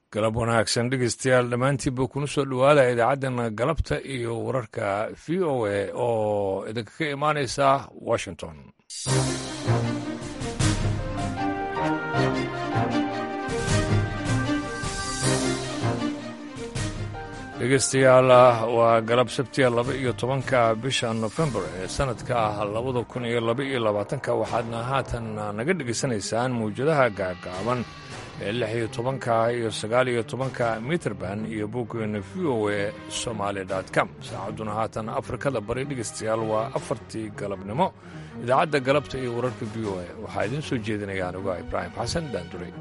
galab wanaagsan dhegeystayaal dhammaantiinba kuna soo dhowaada idaacaddana galabta iyo wararka v o a oo idinkaga imaanaysa washington dhegeystayaal waa galab sabtiya laba iyo tobanka bisha nofembar ee sanadka ah labada kun iyo laba iyo labaatanka waxaadna haatan naga dhegaysanaysaan mawjadaha gaagaaban ee lix iyo tobanka iyo sagaal iyo tobanka mitrband iyo boggeena v o a somaali com saacadduna haatan afrikada bari dhegeystayaal waa afartii galabnimo idaacadda galabta iyo wararka v o a waxaa idiin soo jeedinaya anuga ibraahim xasan daanduray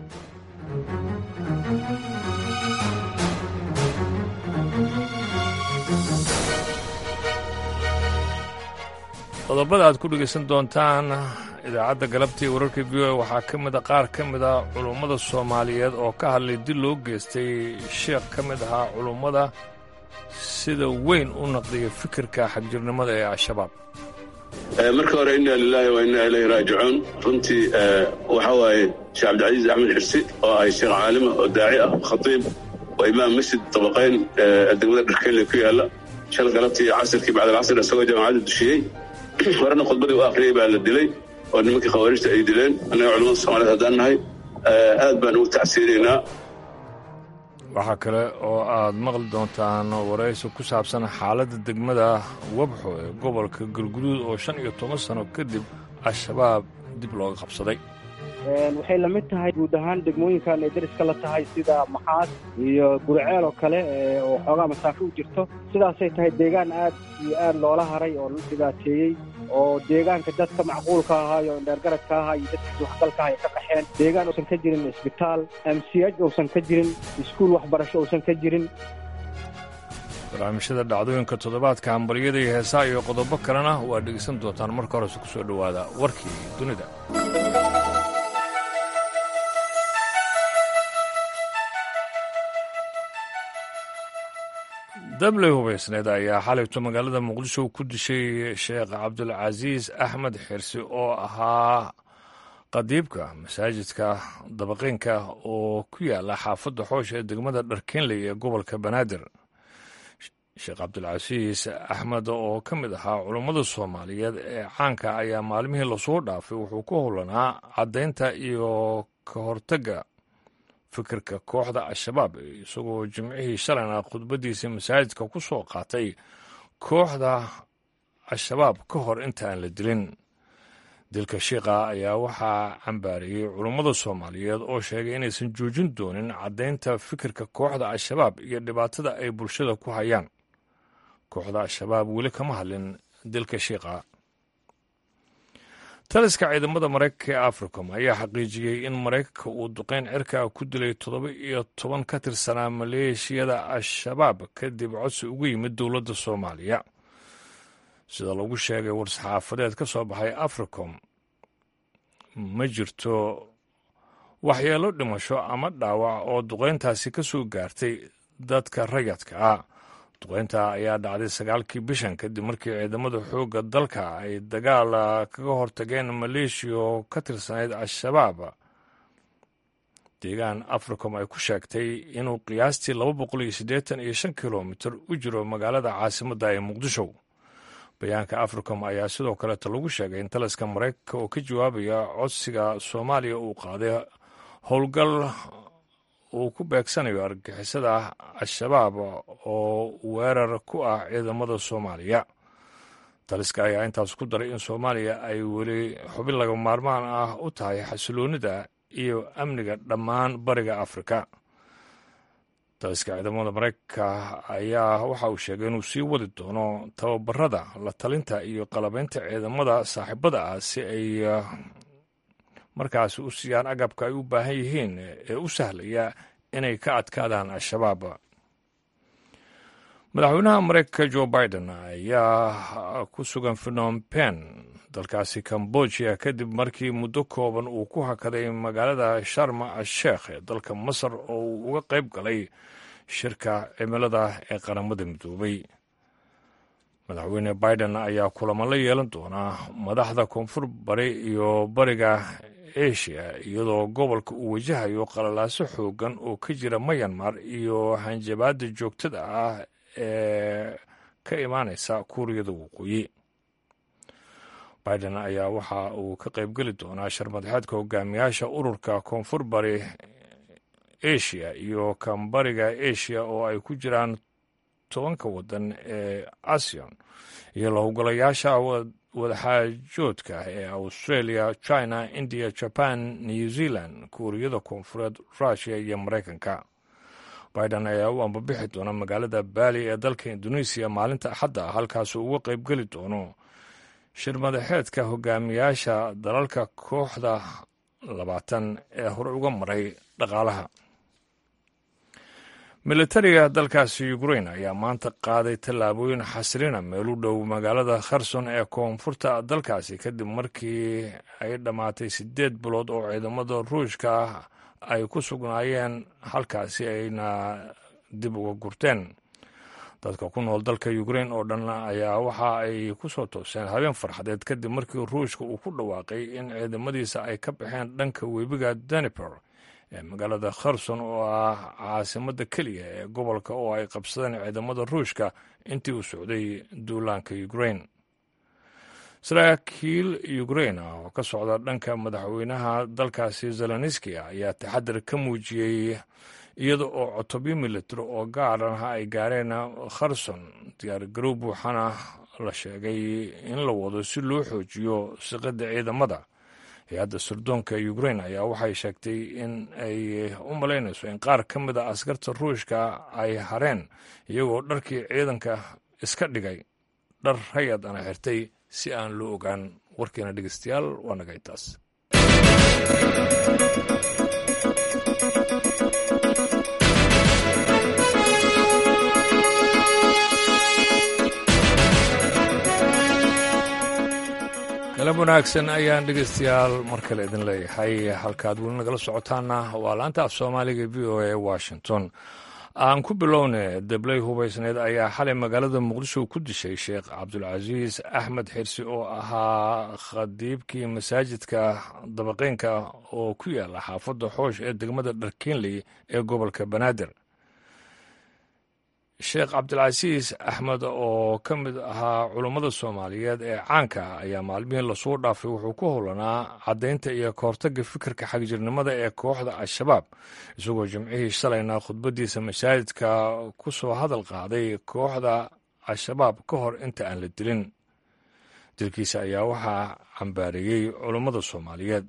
qodobada aad ku dhegaysan doontaan idaacadda galabtii wararka v o a waxaa ka mida qaar ka mida culummada soomaaliyeed oo ka hadlay dil loo geystay sheekh ka mid ahaa culummada sida weyn u naqdiya fikirka xagjirnimada ee al-shabaab marka hore inna lilaahi wa inna ilayhi raajicuun runtii waxaa waaye sheekh cabdilcasiis axmed xirsi oo ahay sheekh caalima oo daaci ah khatiib oo imaam masjid dabaqayn degmada dharkeyle ku yaalla shal galabtii casirkii bacdalcasr isagoo jaamacadda dushiyey horena khudbadii u akhriyey baa la dilay oo nimankii khawaarijta ay dileen annaga culamada soomaaliyed haddaan nahay aad baan ugu tacsiinaynaa waxaa kale oo aad maqli doontaan waraysi ku saabsan xaaladda degmada wabxo ee gobolka galguduud oo shan iyo toban sano kadib al-shabaab dib looga qabsaday waxay la mid tahay guud ahaan degmooyinkan ay dariska la tahay sida maxaad iyo guriceel oo kale oo xoogaa masaafo u jirto sidaasay tahay deegaan aad iyo aad loola haray oo la dhibaateeyey oo deegaanka dadka macquulka ahaa iyo indheergaradka ahaa iyo dadkiisa waxgalka ah ay ka qaxeen deegaan uusan ka jirin isbitaal mch uusan ka jirin iskuul waxbarasho uusan ka jirin barnaamijyada dhacdooyinka toddobaadka hambalyada iyo heesaa iyo qodobo kalena waa dhegaysan doontaan marka horese ku soo dhowaada warkii dunida dabley hubaysneed ayaa xalayto magaalada muqdisho ku dishay sheekh cabdulcasiis axmed xirsi oo ahaa qadiibka masaajidka dabaqeynka oo ku yaala xaafadda xoosha ee degmada dharkenley ee gobolka banaadir sheekh cabdulcasiis axmed oo ka mid ahaa culummada soomaaliyeed ee caanka ayaa maalmihii lasoo dhaafay wuxuu ku howlanaa caddaynta iyo ka hortagga fikirka kooxda al-shabaab isagoo jimcihii shalayna khudbaddiisa masaajidka ku soo qaatay kooxda al-shabaab ka hor intaan la dilin dilka shiikha ayaa waxaa cambaariyey culummada soomaaliyeed oo sheegay inaysan joojin doonin caddaynta fikirka kooxda al-shabaab iyo dhibaatada ay bulshada ku hayaan kooxda al-shabaab weli kama hadlin dilka shiikha taliska ciidamada maraykanka ee africom ayaa xaqiijiyey in maraykanka uu duqeyn cirka ku dilay toddoba iyo toban ka tirsanaa maleeshiyada al-shabaab kadib codsi ugu yimid dowladda soomaaliya sida lagu sheegay war-saxaafadeed ka soo baxay africom ma jirto waxyeelo dhimasho ama dhaawac oo duqeyntaasi ka soo gaartay dadka rayadka ah duqeynta ayaa dhacday sagaalkii bishan kadib markii ciidamada xoogga dalka ay dagaal kaga hortageen maleeshiya oo ka tirsanayd al-shabaab deegaan africom ay ku sheegtay inuu qiyaastii laba boqol iyo siddeetan iyo shan kilomitir u jiro magaalada caasimadda ee muqdisho bayaanka africom ayaa sidoo kaleeta lagu sheegay in taliska maraykanka oo ka jawaabaya codsiga soomaaliya uu qaaday howlgal uu ku beegsanayo argixisada al-shabaab oo weerar ku ah ciidamada soomaaliya taliska ayaa intaas ku daray in soomaaliya ay weli xubin laga maarmaan ah u tahay xasiloonida iyo amniga dhammaan bariga afrika taliska ciidamada maraykanka ayaa waxa uu sheegay inuu sii wadi doono tababarada la talinta iyo qalabaynta ciidamada saaxiibada ah si ay markaasi u siiyaan agabka ay u baahan yihiin ee u sahlaya inay ka adkaadaan al-shabaab madaxweynaha maraykanka jo biden ayaa ku sugan phnom pen dalkaasi cambodia kadib markii muddo kooban uu ku hakaday magaalada sharma al-sheekh ee dalka masar oo uu uga qayb galay shirka cimilada ee qaramada midoobay madaxweyne biden ayaa kulamo la yeelan doonaa madaxda koonfur bari iyo bariga asia iyadoo gobolka uu wajahayo qalalaaso xoogan oo ka jira mayanmar iyo hanjabaada joogtada ah ee ka imaaneysa kuuriyada waqooyi biden ayaa waxa uu ka qaybgeli doonaa sharmadaxeedka hogaamiyaasha ururka koonfur bari asia iyo kambariga asia oo ay ku jiraan tobanka wadan ee asion iyo lahowgalayaasha wadaxaajoodka ee australia china india jaban new zealand kuuriyada koonfureed russiya iyo maraykanka biden ayaa u ambabixi doona magaalada baali ee dalka indonesiya maalinta axadda ah halkaasuu uga qaybgeli doono shirmadaxeedka hogaamiyaasha dalalka kooxda labaatan ee hore uga maray dhaqaalaha militariga dalkaasi ukrain ayaa maanta qaaday tallaabooyin xasilina meel u dhow magaalada kherson ee koonfurta dalkaasi kadib markii ay dhammaatay siddeed bilood oo ciidamada ruushka ay ku sugnaayeen halkaasi ayna dib uga gurteen dadka ku nool dalka ukrain oo dhan ayaa waxa ay ku soo tooseen habeen farxadeed kadib markii ruushka uu ku dhawaaqay in ciidamadiisa ay ka baxeen dhanka webiga daniper ee magaalada kherson oo ah caasimadda keliya ee gobolka oo ay qabsadeen ciidamada ruushka intii uu socday duulaanka ukrain saraakiil ukrain ah oo ka socda dhanka madaxweynaha dalkaasi zelenski ayaa taxadar ka muujiyey iyada oo cotobyo military oo gaaranaha ay gaareen kherson diyaargarow buuxana la sheegay in la wado si loo xoojiyo siqada ciidamada hay-adda sirdoonka ukrain ayaa waxay sheegtay in ay u malaynayso in qaar ka mid a askarta ruushka ay hareen iyagoo dharkii ciidanka iska dhigay dhar rayad ana xirtay si aan loo ogaan warkeena dhegeystayaal waa naga intaas galab wanaagsan ayaan dhegeystayaal mar kale idin leeyahay halkaad weli nagala socotaana waa laanta af soomaaliga v o a washington aan ku bilowne debley hubaysneed ayaa xalay magaalada muqdisho ku dishay sheekh cabdulcasiis axmed xirsi oo ahaa khadiibkii masaajidka dabaqeynka oo ku yaala xaafadda xoosh ee degmada dharkiinley ee gobolka banaadir sheekh cabdilcasiis axmed oo ka mid ahaa culummada soomaaliyeed ee caanka ah ayaa maalmihii lasoo dhaafay wuxuu ku howlanaa caddaynta iyo kahortagga fikirka xagjirnimada ee kooxda al-shabaab isagoo jimcihii shalayna khudbaddiisa masaajidka ku soo hadal qaaday kooxda al-shabaab ka hor inta aan la dilin dilkiisa ayaa waxaa cambaareeyey culummada soomaaliyeed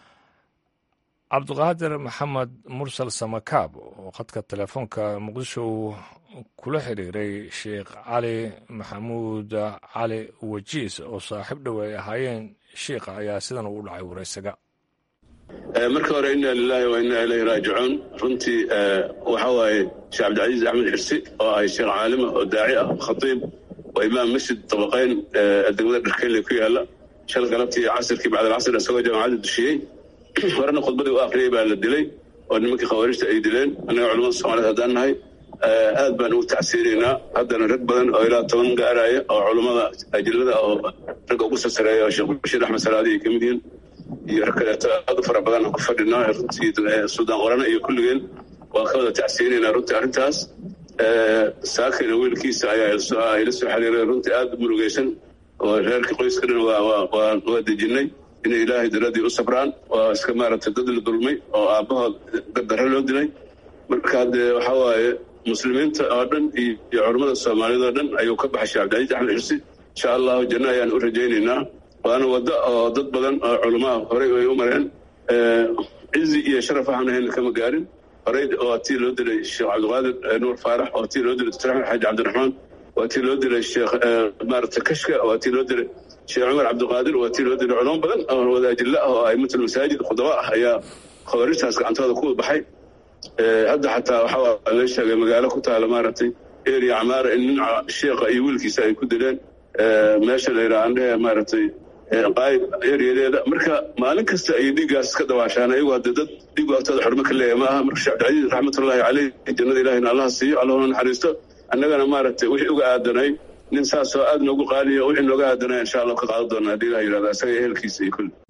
cabdiqaadir maxamed mursal samakaab oo khadka telefoonka muqdisho kula xiriiray sheekh cali maxamuud cali wajiis oo saaxiib dhow ay ahaayeen sheikha ayaa sidan ugu dhacay waraysaga marka hore inna lilahi wa inna ilayhi raajicuun runtii waxa waaye sheekh cabdilcasiis axmed xirsi oo ay sheekh caalima oo daaci ah khatiib oo imaam masjid dabaqeyn degmada dharkeyle ku yaala shal galabtii casirkii bacdalcasr isagoo jaamacadda dushiyey horena khudbadii u akhriyey baa la dilay oo nimankii khawaarijta ay dileen annaga culamada soomaaliyed haddaan nahay aad baan ugu tacsiinaynaa haddana rag badan oo ilaa toban gaaraya oo culummada ajilada oo ragga ugu sasareeya oo sheekh bashiir axmed salaadi ay ka mid yihiin iyo rag kaleeto aad u fara badan aan ku fadhinaa runtii suudaan qorana iyo kulligeen waan ka wada tacsiinaynaa runtii arrintaas saakina wiilkiisa ayaa ila soo xiriiray runtii aad murugaysan oo reerkii qoyska dhan waa dejinay inay ilaahay daradii u sabraan waa iska maaragtay dad la dulmay oo aabbahood gardarre loo dilay marka haddee waxaa waaye muslimiinta oo dhan iyo culammada soomaaliyed oo dhan ayuu ka baxay sheekh cabdilcasiis axmed xirsi insha allahu janno ayaan u rajaynaynaa waana waddo oo dad badan oo culamaha horey ay u mareen cizi iyo sharaf waxaan ahayn kama gaarin horey waa tii loo dilay sheekh cabdiqaadir nuur faarax waa tii loo dilay doctor axmed xaaji cabdiraxmaan waa tii loo dilay sheekh maarata kashka waa tii loo dilay sheekh cumar cabdiqaadir waa tii loo dilay culamo badan oo wadaajilla ah oo aimatul masaajid khudaba ah ayaa khawaarijtaas gacantooda ku baxay hadda xataa waxaa la sheegay magaalo ku taala maaragtay eria camaara in nin sheekha iyo wiilkiisa ay ku dileen meesha la yidhaha andhehe maaragtay qaayib eriyadeeda marka maalin kasta ay dhiiggaas ka dabaashaan ayagu hadde dad dhiigu agtooda xurmo ka leeya ma aha marka sheekh cabdilcasiis raxmatullaahi caleyh jannada ilahina allaha siiyo allahuna naxariisto annagana maaragtay wixii uga aadanay nin saasoo aad noogu qaaliyo wixii nooga aadanay insha allah ka qaadan doonaa haddii ilah yidhahda isaga ehelkiisa iyo kulli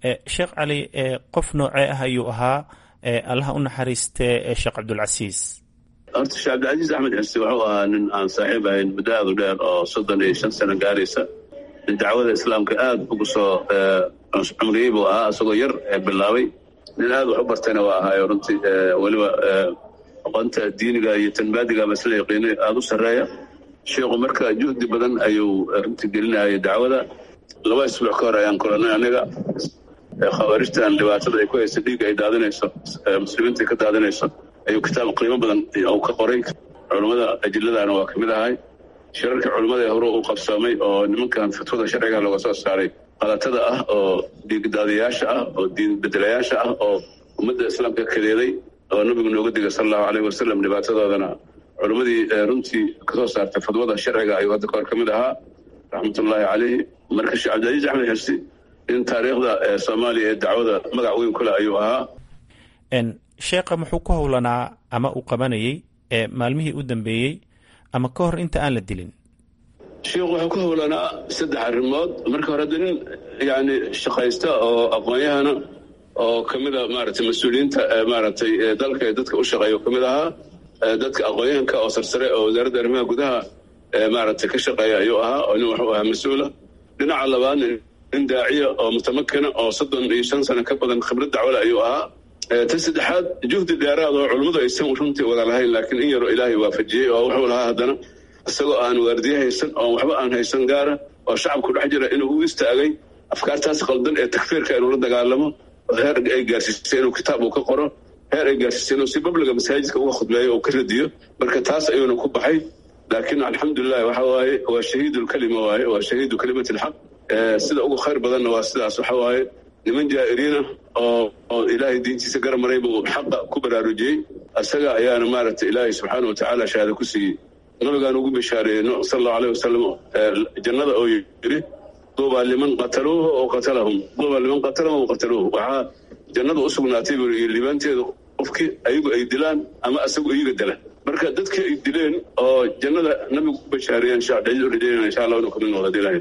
sheekh cali qof noocee ah ayuu ahaa allaha u naxariistee sheekh cabdulcasiis horta sheekh cabdilcasiis axmed xirsi wuxuu ahaa nin aan saaxiib ahayn muddo aad u dheer oo soddon iyo shan sano gaaraysa nin dacwada islaamka aad ugu soo cumriyey buu ahaa isagoo yar bilaabay nin aad wax u bartayna waa ahaayo runtii weliba aqoonta diiniga iyo tanbaadiga masla yaqiinay aada u sarreeya sheikhu marka juhdi badan ayuu runtii gelinayay dacwada laba isbuuc ka hor ayaan kulanay aniga khawaarijtan dhibaatada ay ku haysa dhiigga ay daadinayso muslimiinta ay ka daadinayso ayuu kitaab qiimo badan uu ka qoray culummada ajiladaana waa ka mid ahay shirarka culummada ee hore uu qabsoomay oo nimankan fatwada sharciga looga soo saaray qalatada ah oo dhiigdaadiyaasha ah oo diin bedelayaasha ah oo ummadda islaamka kadeeday oo nabigu nooga digay sala allahu aleyh wasalam dhibaatadoodana culimmadii runtii kasoo saartay fadwada sharciga ayuu hadda kahor ka mid ahaa raxmatullaahi caleyhi marka sheekh cabdilcasiis axmed xirsi in taariikhda soomaaliya ee dacwada magac weyn kule ayuu ahaa sheekha muxuu ku howlanaa ama uu qabanayey maalmihii u dambeeyey ama ka hor inta aan la dilin sheikhu wuxuu ku howlanaa saddex arrimood marka hore hadda nin yani shaqaysta oo aqoon-yahana oo ka mida maaragtay mas-uuliyiinta maaragtay dalka ee dadka u shaqeeya ka mid ahaa dadka aqoon-yahanka oo sarsare oo wasaaradda arrimaha gudaha maaragtay ka shaqeeya ayuu ahaa oo nin wuxuu ahaa mas-uula dhinaca labaadna nin daaciya oo mutamakina oo soddon iyo shan sano ka badan khibrad dacwale ayuu ahaa ta saddexaad juhdi dheeraad oo culummadu aysan runtii wada lahayn laakiin in yaroo ilaahay waafajiyey oo wuxuu lahaa haddana isagoo aan waardiye haysan oo waxba aan haysan gaara oo shacabku dhex jira inuu u istaagay afkaartaas qaldan ee takfiirka inuu la dagaalamo heer ay gaarsiisay inuu kitaab uu ka qoro heer ay gaarsiisay inuu si babliga masaajidka uga khudbeeyo oo ka radiyo marka taas ayuuna ku baxay laakiin alxamdulilahi waxa waaye waa shahiidulkalima waaye waa shahiidu kalimati alxaq sida ugu khayr badanna waa sidaas waxa waaye niman jaa'iriina oo oo ilaahay diintiisa garamaray buu xaqa ku baraarujiyey isaga ayaana maaragtay ilaahay subxaana wa tacaala shahaado ku siiyey nabigaan ugu bishaareeyey sala allahu aleyh wasalam jannada oo yidhi duubaa liman qataluuhu oo qatalahum duubaa liman qatalahum oo qataluuhu waxaa jannada u sugnaatay buu yidhi liibaanteedu qofkii ayagu ay dilaan ama asagu iyaga dila marka dadkii ay dileen oo jannada nabigu ku bashaareeyeen sheekh cabdicasiis u rajaynayna insha allah inuu kamid noqdo dilahay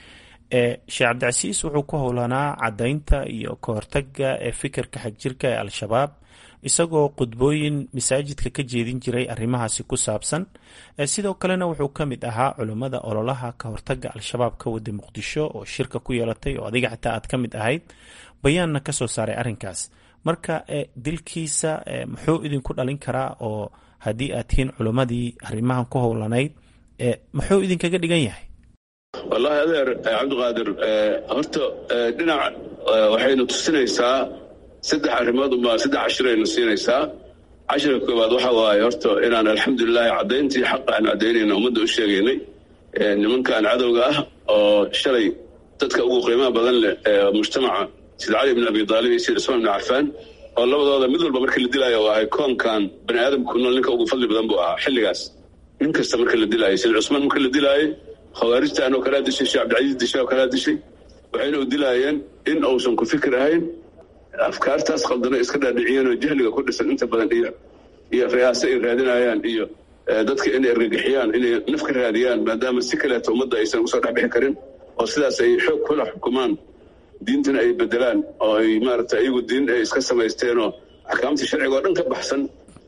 sheekh cabdicasiis wuxuu ku howlanaa caddaynta iyo ka hortagga ee fikirka xagjirka ee al-shabaab isagoo khudbooyin masaajidka ka jeedin jiray arrimahaasi ku saabsan sidoo kalena wuxuu ka mid ahaa culummada ololaha ka hortagga al-shabaab ka wada muqdisho oo shirka ku yeelatay oo adiga xitaa aad ka mid ahayd bayaanna ka soo saaray arrinkaas marka dilkiisa muxuu idinku dhalin karaa oo haddii aad tihiin culummadii arrimahan ku howlanayd muxuu idinkaga dhigan yahay wallaahi adeer cabdiqaadir horta dhinac waxaynu tusinaysaa saddex arrimood unbaa saddex cashiraynu siinaysaa cashirka koowaad waxa waaye horta inaan alxamdulilaahi caddayntii xaqa aan caddaynayna ummadda u sheegaynay nimankan cadowga ah oo shalay dadka ugu qiimaha badan leh ee mujtamaca sida cali bn abi aalib iyo sida cusmaan ibn cafaan oo labadooda mid walba markii la dilaayo oo ahay koonkan bani aadamku nool ninka ugu fadli badan buu ahaa xilligaas nin kasta marka la dilaayo sida cusmaan marka la dilaayo khawaarijtan oo kalaa dishay sheekh cabdicasiis dishay oo kalaa dishay waxayna u dilaayeen in uusan ku fikir ahayn afkaartaas khaldana iska dhaadhiciyeen oo jahliga ku dhisan inta badan iyo iyo riyaase ay raadinayaan iyo dadka inay argagixiyaan inay naf ka raadiyaan maadaama si kaleeto ummadda aysan usoo dhexbixi karin oo sidaas ay xoog kula xukumaan diintana ay bedelaan oo ay maaragta iyagu diin ay iska samaysteen oo axkaamta sharciga oo dhan ka baxsan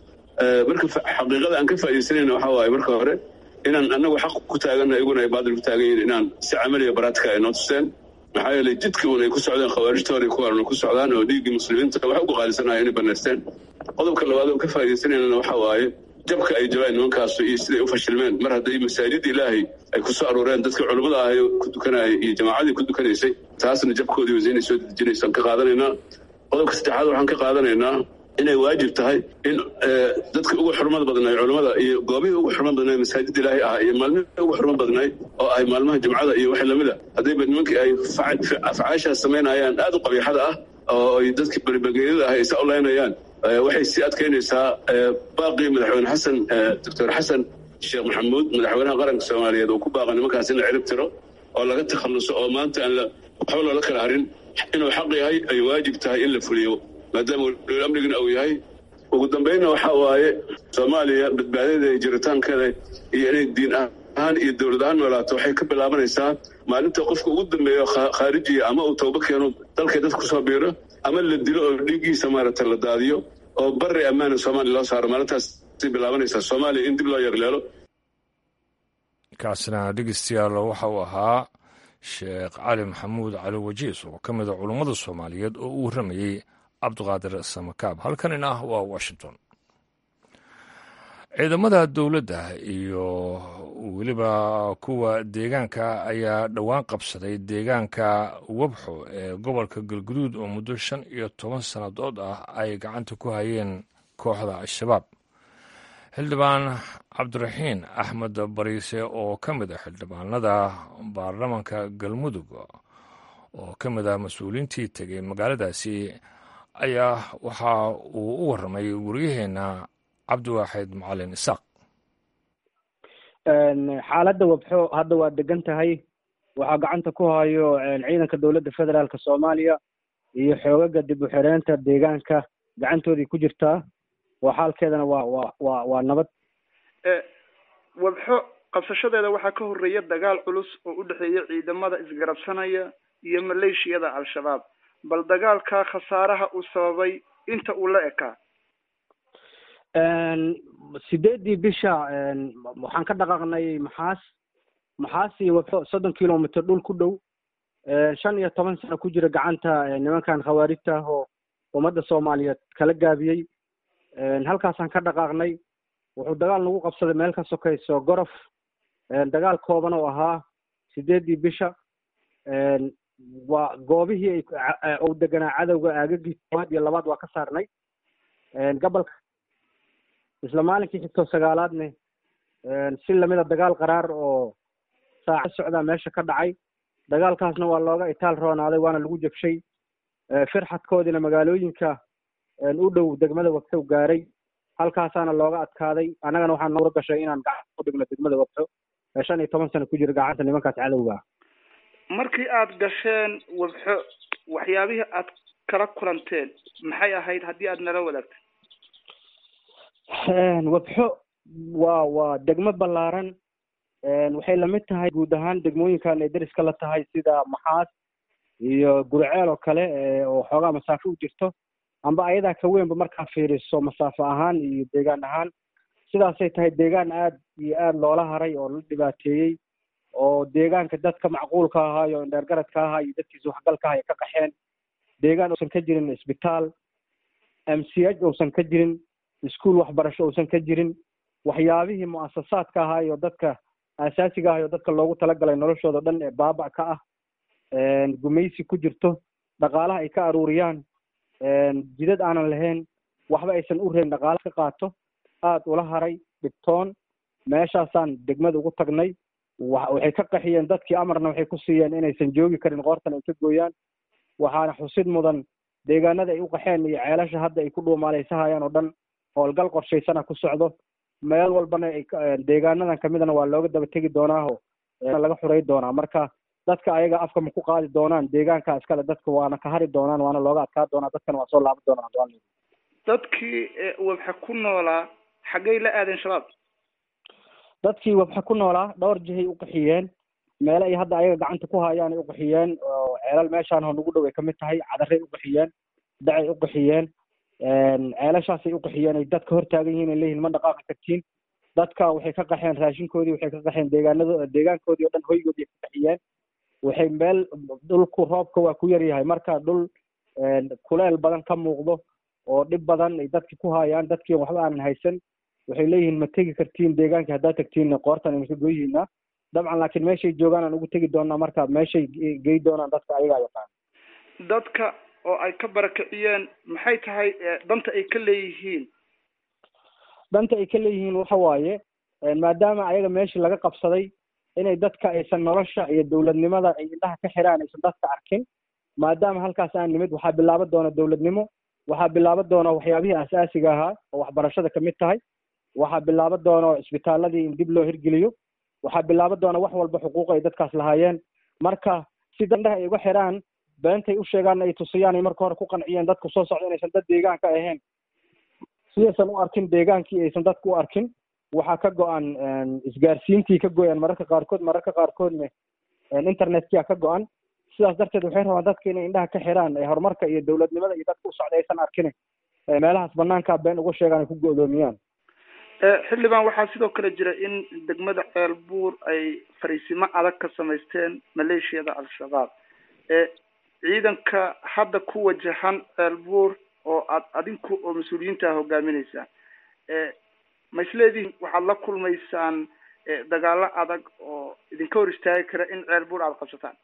marka xaqiiqada aan ka faaidaysanayna waxa waaye marka hore inaan anagu xaq ku taaganna iyaguna ay baadil ku taagan yihin inaan si camaliya baraatika ay noo tuseen maxaa yeelay jidkii un ay ku socdeen khawaarijtoona kuwaana ku socdaan oo dhiiggii muslimiinta wax ugu qaalisanaya inay banaysteen qodobka labaad oo ka faa'idaysanaynana waxa waaye jabka ay jabaan nimankaasu iyo siday u fashilmeen mar hadday masaajid ilaahay ay ku soo arooreen dadkii culummada ahay ku dukanayay iyo jamaacadii ku dukanaysay taasna jabkoodii wasiinay soo dejinaysaan ka qaadanaynaa qodobka saddexaad waxaan ka qaadanaynaa inay waajib tahay in dadka ugu xurmad badnaay culummada iyo goobihii ugu xurmad badnaay masaajid ilaahay ah iyo maalmihii ugu xurmad badnaay oo ay maalmaha jumcada iyo wax lamida haddayba nimankii ay afcaashaas samaynayaan aad u qabiixada ah oo ay dadkii beribageeyada ah ay sa olaynayaan waxay sii adkaynaysaa baaqii madaxweyne xasan doctor xasan sheekh maxamuud madaxweynaha qaranka soomaaliyeed uu ku baaqa nimankaas in la cirib tiro oo laga takhalluso oo maanta aan waxba loola kala harin inuu xaq yahay ay waajib tahay in la fuliyo maadaama waliul amnigana uu yahay ugu dambaynna waxaa waaye soomaaliya badbaadada iyo jiritaankeeda iyo inay diin ahaan iyo dowlad ahaan noolaato waxay ka bilaabanaysaa maalinta qofka ugu dambeeyo khaarijiya ama uu tooba keeno dalkay dad kusoo biiro ama la dilo oo dhiiggiisa maaragtay la daadiyo oo bari ammaana soomaaliya loo saaro maalintaasay bilaabanaysaa soomaaliya in dib loo yarleelo kaasina dhegeystayaal waxa uu ahaa sheekh cali maxamuud cali wajiis oo ka mid a culummada soomaaliyeed oo u warramayey cabdiqaadir samakaab halkanina waa washington ciidamada dowladda iyo weliba kuwa deegaanka ayaa dhowaan qabsaday deegaanka wabxo ee gobolka galguduud oo muddo shan iyo toban sannadood ah ay gacanta ku hayeen kooxda al-shabaab xildhibaan cabdiraxiin axmed bariise oo ka mid ah xildhibaanada baarlamanka galmudug oo ka mid ah mas-uuliintii tegay magaaladaasi ayaa waxa uu u warramay waryaheena cabdiwaaxid macalin isaaq xaaladda wabxo hadda waa degan tahay waxaa gacanta ku hayo ciidanka dowladda federaalk soomaaliya iyo xoogaga dib u xireynta deegaanka gacantoodii ku jirtaa waa xaalkeedana waa waa waa waa nabad wabxo qabsashadeeda waxaa ka horreeya dagaal culus oo u dhexeeya ciidamada isgarabsanaya iyo maleeshiyada al-shabaab bal dagaalka khasaaraha uu sababay inta uu la ekaa sideeddii bisha waxaan ka dhaqaaqnay maxaas maxaas iyo wabxo soddon kilomitr dhul ku dhow shan iyo toban sano ku jira gacanta nimankan khawaarijta ah oo ummadda soomaaliyeed kala gaabiyey halkaasaan ka dhaqaaqnay wuxuu dagaal nagu qabsaday meel ka sokayso gorof dagaal kooban oo ahaa sideeddii bisha waa goobihii ay uu deganaa cadowga aagagii koowaad iyo labaad waa ka saarnay gobolka isla maalinkii xigtoo sagaalaadne si lamida dagaal qaraar oo saaca socdaa meesha ka dhacay dagaalkaasna waa looga itaal roonaaday waana lagu jabshay firxadkoodiina magaalooyinka u dhow degmada wabxo gaaray halkaasaana looga adkaaday annagana waxaa noura gashay inaan gacanta ku dhigno degmada wabxo ee shan iyo toban sano ku jira gacanta nimankaas cadowga ah markii aad gasheen wabxo waxyaabihii aad kala kulanteen maxay ahayd haddii aad nala wadaagto wabxo waa waa degmo ballaaran waxay lamid tahay guud ahaan degmooyinkan ay deriska la tahay sida maxaas iyo gurceel oo kale oo xoogaa masaafo u jirto amba ayadaa ka weynba markaa fiiriso masaafo ahaan iyo deegaan ahaan sidaasay tahay deegaan aad iyo aad loola haray oo la dhibaateeyey oo deegaanka dadka macquulka ahaa iyo indheergaradka ahaa iyo dadkiisa waxgalka aha ay ka qaxeen deegaan uusan ka jirin isbitaal m c h uusan ka jirin iskuol waxbarasho uusan ka jirin waxyaabihii mu'asasaadka ahaa iyo dadka aasaasiga ah iyo dadka loogu talagalay noloshooda dhan ee baabac ka ah gumaysi ku jirto dhaqaalaha ay ka aruuriyaan jidad aanan lahayn waxba aysan u reebin dhaqaala ka qaato aad ula haray dhibtoon meeshaasaan degmada ugu tagnay waxay ka qaxiyeen dadkii amarna waxay ku siiyeen inaysan joogi karin qoortan ay ka gooyaan waxaana xusid mudan deegaanada ay u qaxeen iyo ceelasha hadda ay ku dhuumaaleysanayaan oo dhan howlgal qorshaysana ku socdo meel walbana ay deegaanadan kamidana waa looga daba tegi doonaaho laga xuray doonaa marka dadka ayaga afka ma ku qaadi doonaan deegaanka iskale dadka waana ka hari doonaan waana looga adkaa doonaa dadkana waa soo laaban doonaan dadkii wabxa ku noolaa xaggay la aadeen shabaab dadkii wabxa ku noolaa dhowr jihay u qaxiyeen meele ay hadda ayaga gacanta ku hayaan ay u qaxiyeen oo ceelal meeshaan ho nagu dhow ay kamid tahay cadaray u qaxiyeen dacay u qaxiyeen ceelashaasay u qaxiyeen ay dadka hor taagan yihiin ay leeyihin ma dhaqaaqi kartiin dadka waxay ka qaxeen raashinkoodii waxay ka qaxeen deegaanado deegaankoodii o dhan hoygoodii ka qaxiyeen waxay meel dhulku roobka waa ku yar yahay marka dhul kuleel badan ka muuqdo oo dhib badan ay dadki ku hayaan dadkii waxba aanan haysan waxay leeyihiin ma tegi kartiin deegaankii haddaad tagtiin qoortan aynu ka goyihiinaa dabcan laakiin meeshay joogaan aan ugu tegi doonaa marka meeshay gey doonaan dadka ayagaa yaqaan dadka oo ay ka barakiciyeen maxay tahay danta ay ka leeyihiin danta ay ka leeyihiin waxa waaye maadaama ayaga meeshii laga qabsaday inay dadka aysan nolosha iyo dowladnimada ay indhaha ka xiraan aysan dadka arkin maadaama halkaas aan nimid waxaa bilaaban doona dowladnimo waxaa bilaaban doona waxyaabihii asaasiga ahaa oo waxbarashada kamid tahay waxaa bilaaban doona isbitaaladii in dib loo hirgeliyo waxaa bilaaban doona wax walba xuquuq ay dadkaas lahaayeen marka si dandhaha ay uga xiraan beentay u sheegaan ay tusiyaan ay marka hore ku qanciyeen dadku soo socda inaysan dad deegaanka ahayn sidaysan u arkin deegaankii aysan dadku u arkin waxaa ka go-an isgaarsiintii ka goyaan mararka qaarkood mararka qaarkoodna internetkii ka go-an sidaas darteed waxay rabaan dadka inay indhaha ka xiraan horumarka iyo dowladnimada iyo dadka u socda aysan arkin meelahaas banaankaa been uga sheegaan ay ku go-doomiyaan xildhibaan waxaa sidoo kale jira in degmada ceelbuur ay fariisimo adag ka samaysteen maleeshiyada al-shabaab ciidanka hadda ku wajahan ceelbuur oo aad adinku oo mas-uuliyiinta hogaaminaysaan ma isleedihin waxaad la kulmaysaan dagaalo adag oo idinka hor istaagi kara in ceelbuur aada qabsataan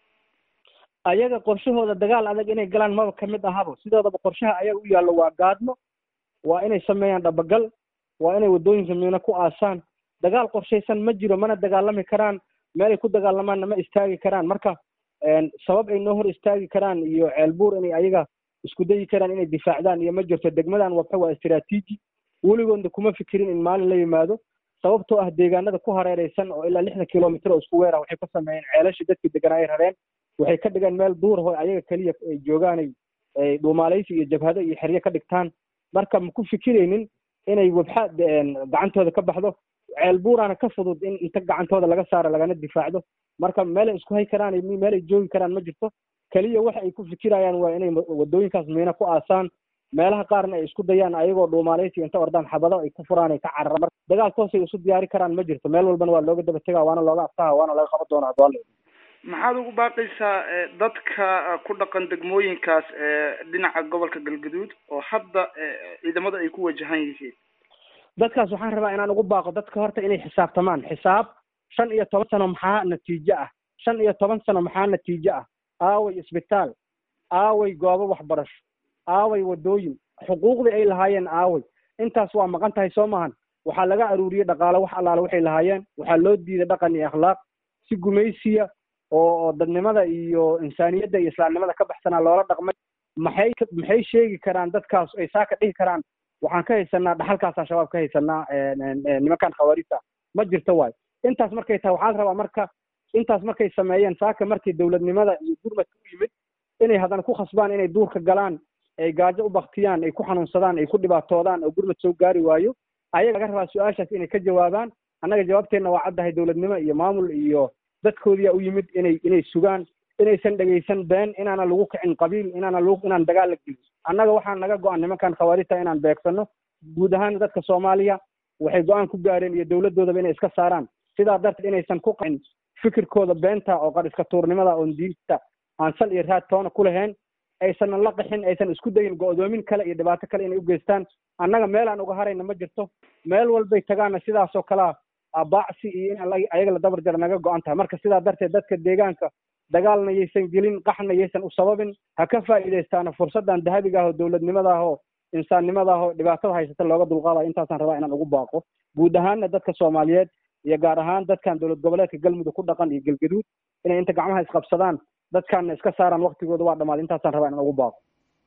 ayaga qorshahooda dagaal adag inay galaan maba kamid ahaba sidoodaba qorshaha ayaga u yaallo waa gaadmo waa inay sameeyaan dhabagal waa inay waddooyinka miino ku aasaan dagaal qorshaysan ma jiro mana dagaalami karaan meelay ku dagaalamaanna ma istaagi karaan marka sabab ay noo hor istaagi karaan iyo ceelbuur inay ayaga isku dayi karaan inay difaacdaan iyo ma jirto degmadan wabxa waa istiraatiiji weligoodna kuma fikirin in maalin la yimaado sababtoo ah deegaanada ku hareereysan oo ilaa lixdan kilomitr oo isku weera waxay ka sameeyeen ceelasha dadkii deganaa ay rareen waxay ka dhigeen meel duur ho ayaga keliya ay joogaanay ay dhuumaaleysi iyo jabhado iyo xeryo ka dhigtaan marka ma ku fikiraynin inay wabxa gacantooda ka baxdo ceelbuuraana ka fudud in inta gacantooda laga saaro lagana difaacdo marka meelay isku hay karaan meelay joogi karaan ma jirto keliya waxa ay ku fikirayaan waa inay wadooyinkaas miino ku aasaan meelaha qaarna ay isku dayaan ayagoo dhuumaaleysi inta ordaan xabado ay ku furaan ay ka carara marka dagaal toosay isu diyaari karaan ma jirto meel walbana waa looga daba tegaa waana looga aftaha waana laga qaban doonaa hadwaa maxaad ugu baaqaysaa dadka ku dhaqan degmooyinkaas dhinaca gobolka galgaduud oo hadda ciidamada ay ku wajahan yihiin dadkaas waxaan rabaa inaan ugu baaqo dadka horta inay xisaabtamaan xisaab shan iyo toban sano maxaa natiijo ah shan iyo toban sano maxaa natiijo ah aaway isbitaal aaway goobo waxbarasho aaway waddooyin xuquuqdii ay lahaayeen aaway intaas waa maqan tahay soo maahan waxaa laga aruuriyey dhaqaale wax allaale waxay lahaayeen waxaa loo diiday dhaqan iyo akhlaaq si gumaysiya oo oo dadnimada iyo insaaniyadda iyo islaamnimada ka baxsanaa loola dhaqmay maxay maxay sheegi karaan dadkaas ay saa ka dhihi karaan waxaan ka haysanaa dhaxalkaas al-shabaab ka haysanaa nimankan khawaarista ma jirto waay intaas markay tahay waxaa la rabaa marka intaas markay sameeyeen saaka markii dowladnimada iyo gurmadka u yimid inay haddana ku khasbaan inay duurka galaan ay gaajo u baktiyaan ay ku xanuunsadaan ay ku dhibaatoodaan oo gurmad soo gaari waayo ayaga laga rabaa su-aashaas inay ka jawaabaan annaga jawaabteenna waa caddahay dowladnimo iyo maamul iyo dadkoodiyaa u yimid inay inay sugaan inaysan dhegaysan been inaana lagu kicin qabiil inaana lagu inaan dagaal la gelin annaga waxaa naga go-an nimankan khawaarijta inaan beegsano guud ahaan dadka soomaaliya waxay go-aan ku gaareen iyo dowladdoodaba inay iska saaraan sidaa darteed inaysan ku qacin fikirkooda beenta oo qar iska tuurnimada oon diinta aan sal iyo raad toona ku lahayn aysanan la qixin aysan isku dayin go-doomin kale iyo dhibaato kale inay u geystaan annaga meelaan uga harayna ma jirto meel walbay tagaana sidaasoo kalea baacsi iyo in ayaga la dabar jara naga go-an tahay marka sidaa darteed dadka deegaanka dagaalna yaysan gelin qaxna yaysan u sababin ha ka faa'iidaystaana fursaddan dahabiga ah oo dowladnimada ah oo insaannimada ah oo dhibaatada haysata looga dulqaadayo intaasaan rabaa inaan ugu baaqo guud ahaanna dadka soomaaliyeed iyo gaar ahaan dadkan dowlad goboleedka galmudug ku dhaqan iyo galgaduud inay inta gacmaha isqabsadaan dadkaanna iska saaraan waktigooda waa dhamaaday intaasaan rabaa inaan ugu baaqo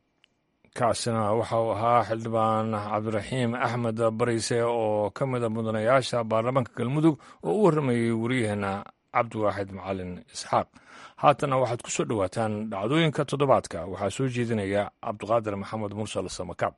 kaasina waxa uu ahaa xildhibaan cabdiraxiim axmed barise oo ka mida mudanayaasha baarlamaanka galmudug oo u warramayey wariyaheena cabdiwaaxid macalin isxaaq haatana waxaad ku soo dhowaataan dhacdooyinka toddobaadka waxaa soo jeedinaya cabdiqaadir maxamed mursal samakaab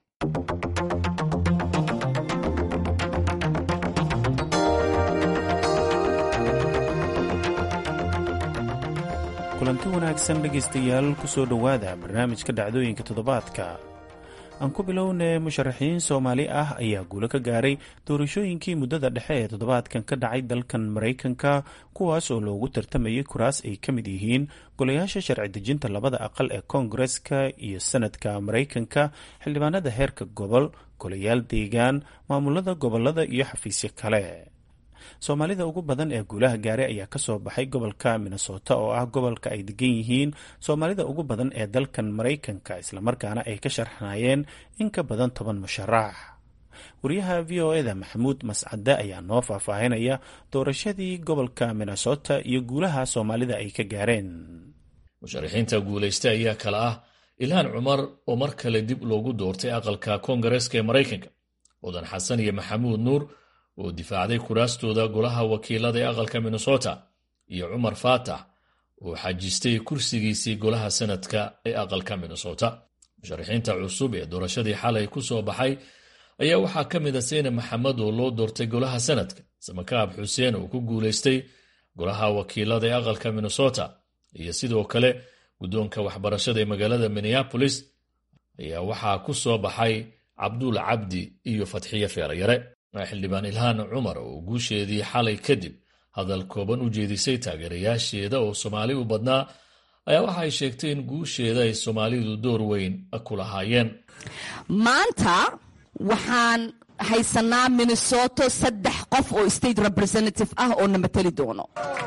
kulanti wanaagsan dhegaystayaal ku soo dhowaada barnaamijka dhacdooyinka toddobaadka aan ku bilownay musharaxiin soomaali ah ayaa guulo ka gaaray doorashooyinkii muddada dhexe ee toddobaadkan ka dhacay dalkan maraykanka kuwaas oo loogu tartamayay kuraas ay ka mid yihiin golayaasha sharci dejinta labada aqal ee koongareska iyo sanadka maraykanka xildhibaanada heerka gobol golayaal deegaan maamulada gobolada iyo xafiisyo kale soomaalida ugu badan ee guulaha gaaray ayaa kasoo baxay gobolka minnesota oo ah gobolka ay degan yihiin soomaalida ugu badan ee dalkan maraykanka islamarkaana ay ka sharxanayeen in ka badan toban musharax wariyaha v o eda maxamuud mascade ayaa noo faahfaahinaya doorashadii gobolka minnesota iyo guulaha soomaalida ay ka gaareen musharaxiinta guulaysta ayaa kale ah ilhaan cumar oo mar kale dib loogu doortay aqalka koongareeska ee maraykanka mudan xasan iyo maxamuud nuur oo difaacday kuraastooda golaha wakiilada ee aqalka minnesota iyo cumar faatax oo xajistay kursigiisii golaha sanadka ee aqalka minnesota musharaxiinta cusub ee doorashadii xalay ku soo baxay ayaa waxaa ka mid a seyne maxamed oo loo doortay golaha sanadka samakaab xuseen oo ku guulaystay golaha wakiilada ee aqalka minnesota iyo sidoo kale guddoonka waxbarashada ee magaalada minneabolis ayaa waxaa ku soo baxay cabduul cabdi iyo fatxiye feerayare xildhibaan ilhaan cumar oo guusheedii xalay kadib hadal kooban u jeedisay taageerayaasheeda oo soomaali u badnaa ayaa waxa ay sheegtay in guusheeda ay soomaalidu door weyn ku lahaayeen maanta waxaan haysanaa minnesoto saddex qof oo state representative ah oo na mateli doono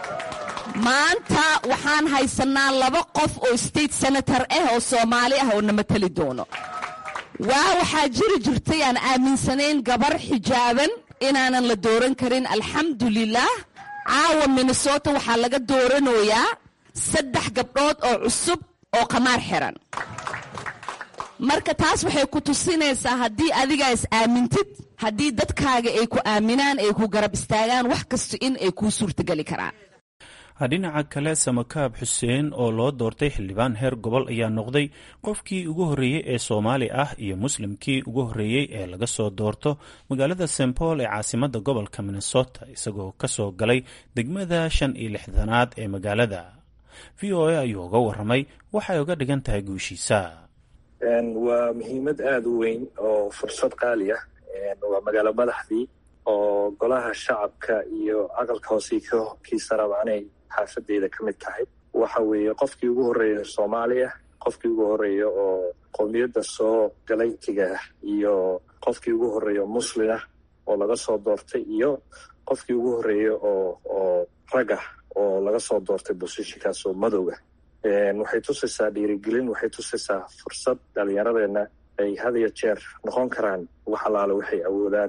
maanta waxaan haysanaa laba qof oo state senator ah oo soomaali ah oo na mateli doono waa waxaa jiri jirtay aan aaminsanayn gabar xijaaban inaanan la dooran karin alxamdulilah caawa minnesota waxaa laga dooranayaa saddex gabdhood oo cusub oo qamaar xiran marka taas waxay ku tusinaysaa haddii adigaa is aamintid haddii dadkaaga ay ku aaminaan ay ku garab istaagaan wax kasta in ay kuu suurtageli karaan dhinaca kale samakaab xuseen oo loo doortay xildhibaan heer gobol ayaa noqday qofkii ugu horreeyey ee soomaali ah iyo muslimkii ugu horreeyey ee laga soo doorto magaalada st paul ee caasimadda gobolka minnesota isagoo ka soo galay degmada shan iyo lixdanaad ee magaalada v o a ayuu uga warramay waxay uga dhigan tahay guushiisa waa muhiimad aada u weyn oo fursad qaali ah waa magaalo madaxdii oo golaha shacabka iyo aqalka hoose kiisa raba inay xaafadeeda ka mid tahay waxa weeye qofkii ugu horreeya soomaaliya qofkii ugu horreeya oo qowmiyadda soo galaytiga iyo qofkii ugu horreeya muslimah oo laga soo doortay iyo qofkii ugu horreeya oo oo ragah oo laga soo doortay bosishinkaas oo madowga waxay tusaysaa dhiirigelin waxay tusaysaa fursad dhalinyaradeenna ay had iyo jeer noqon karaan wax allaale waxay awoodaan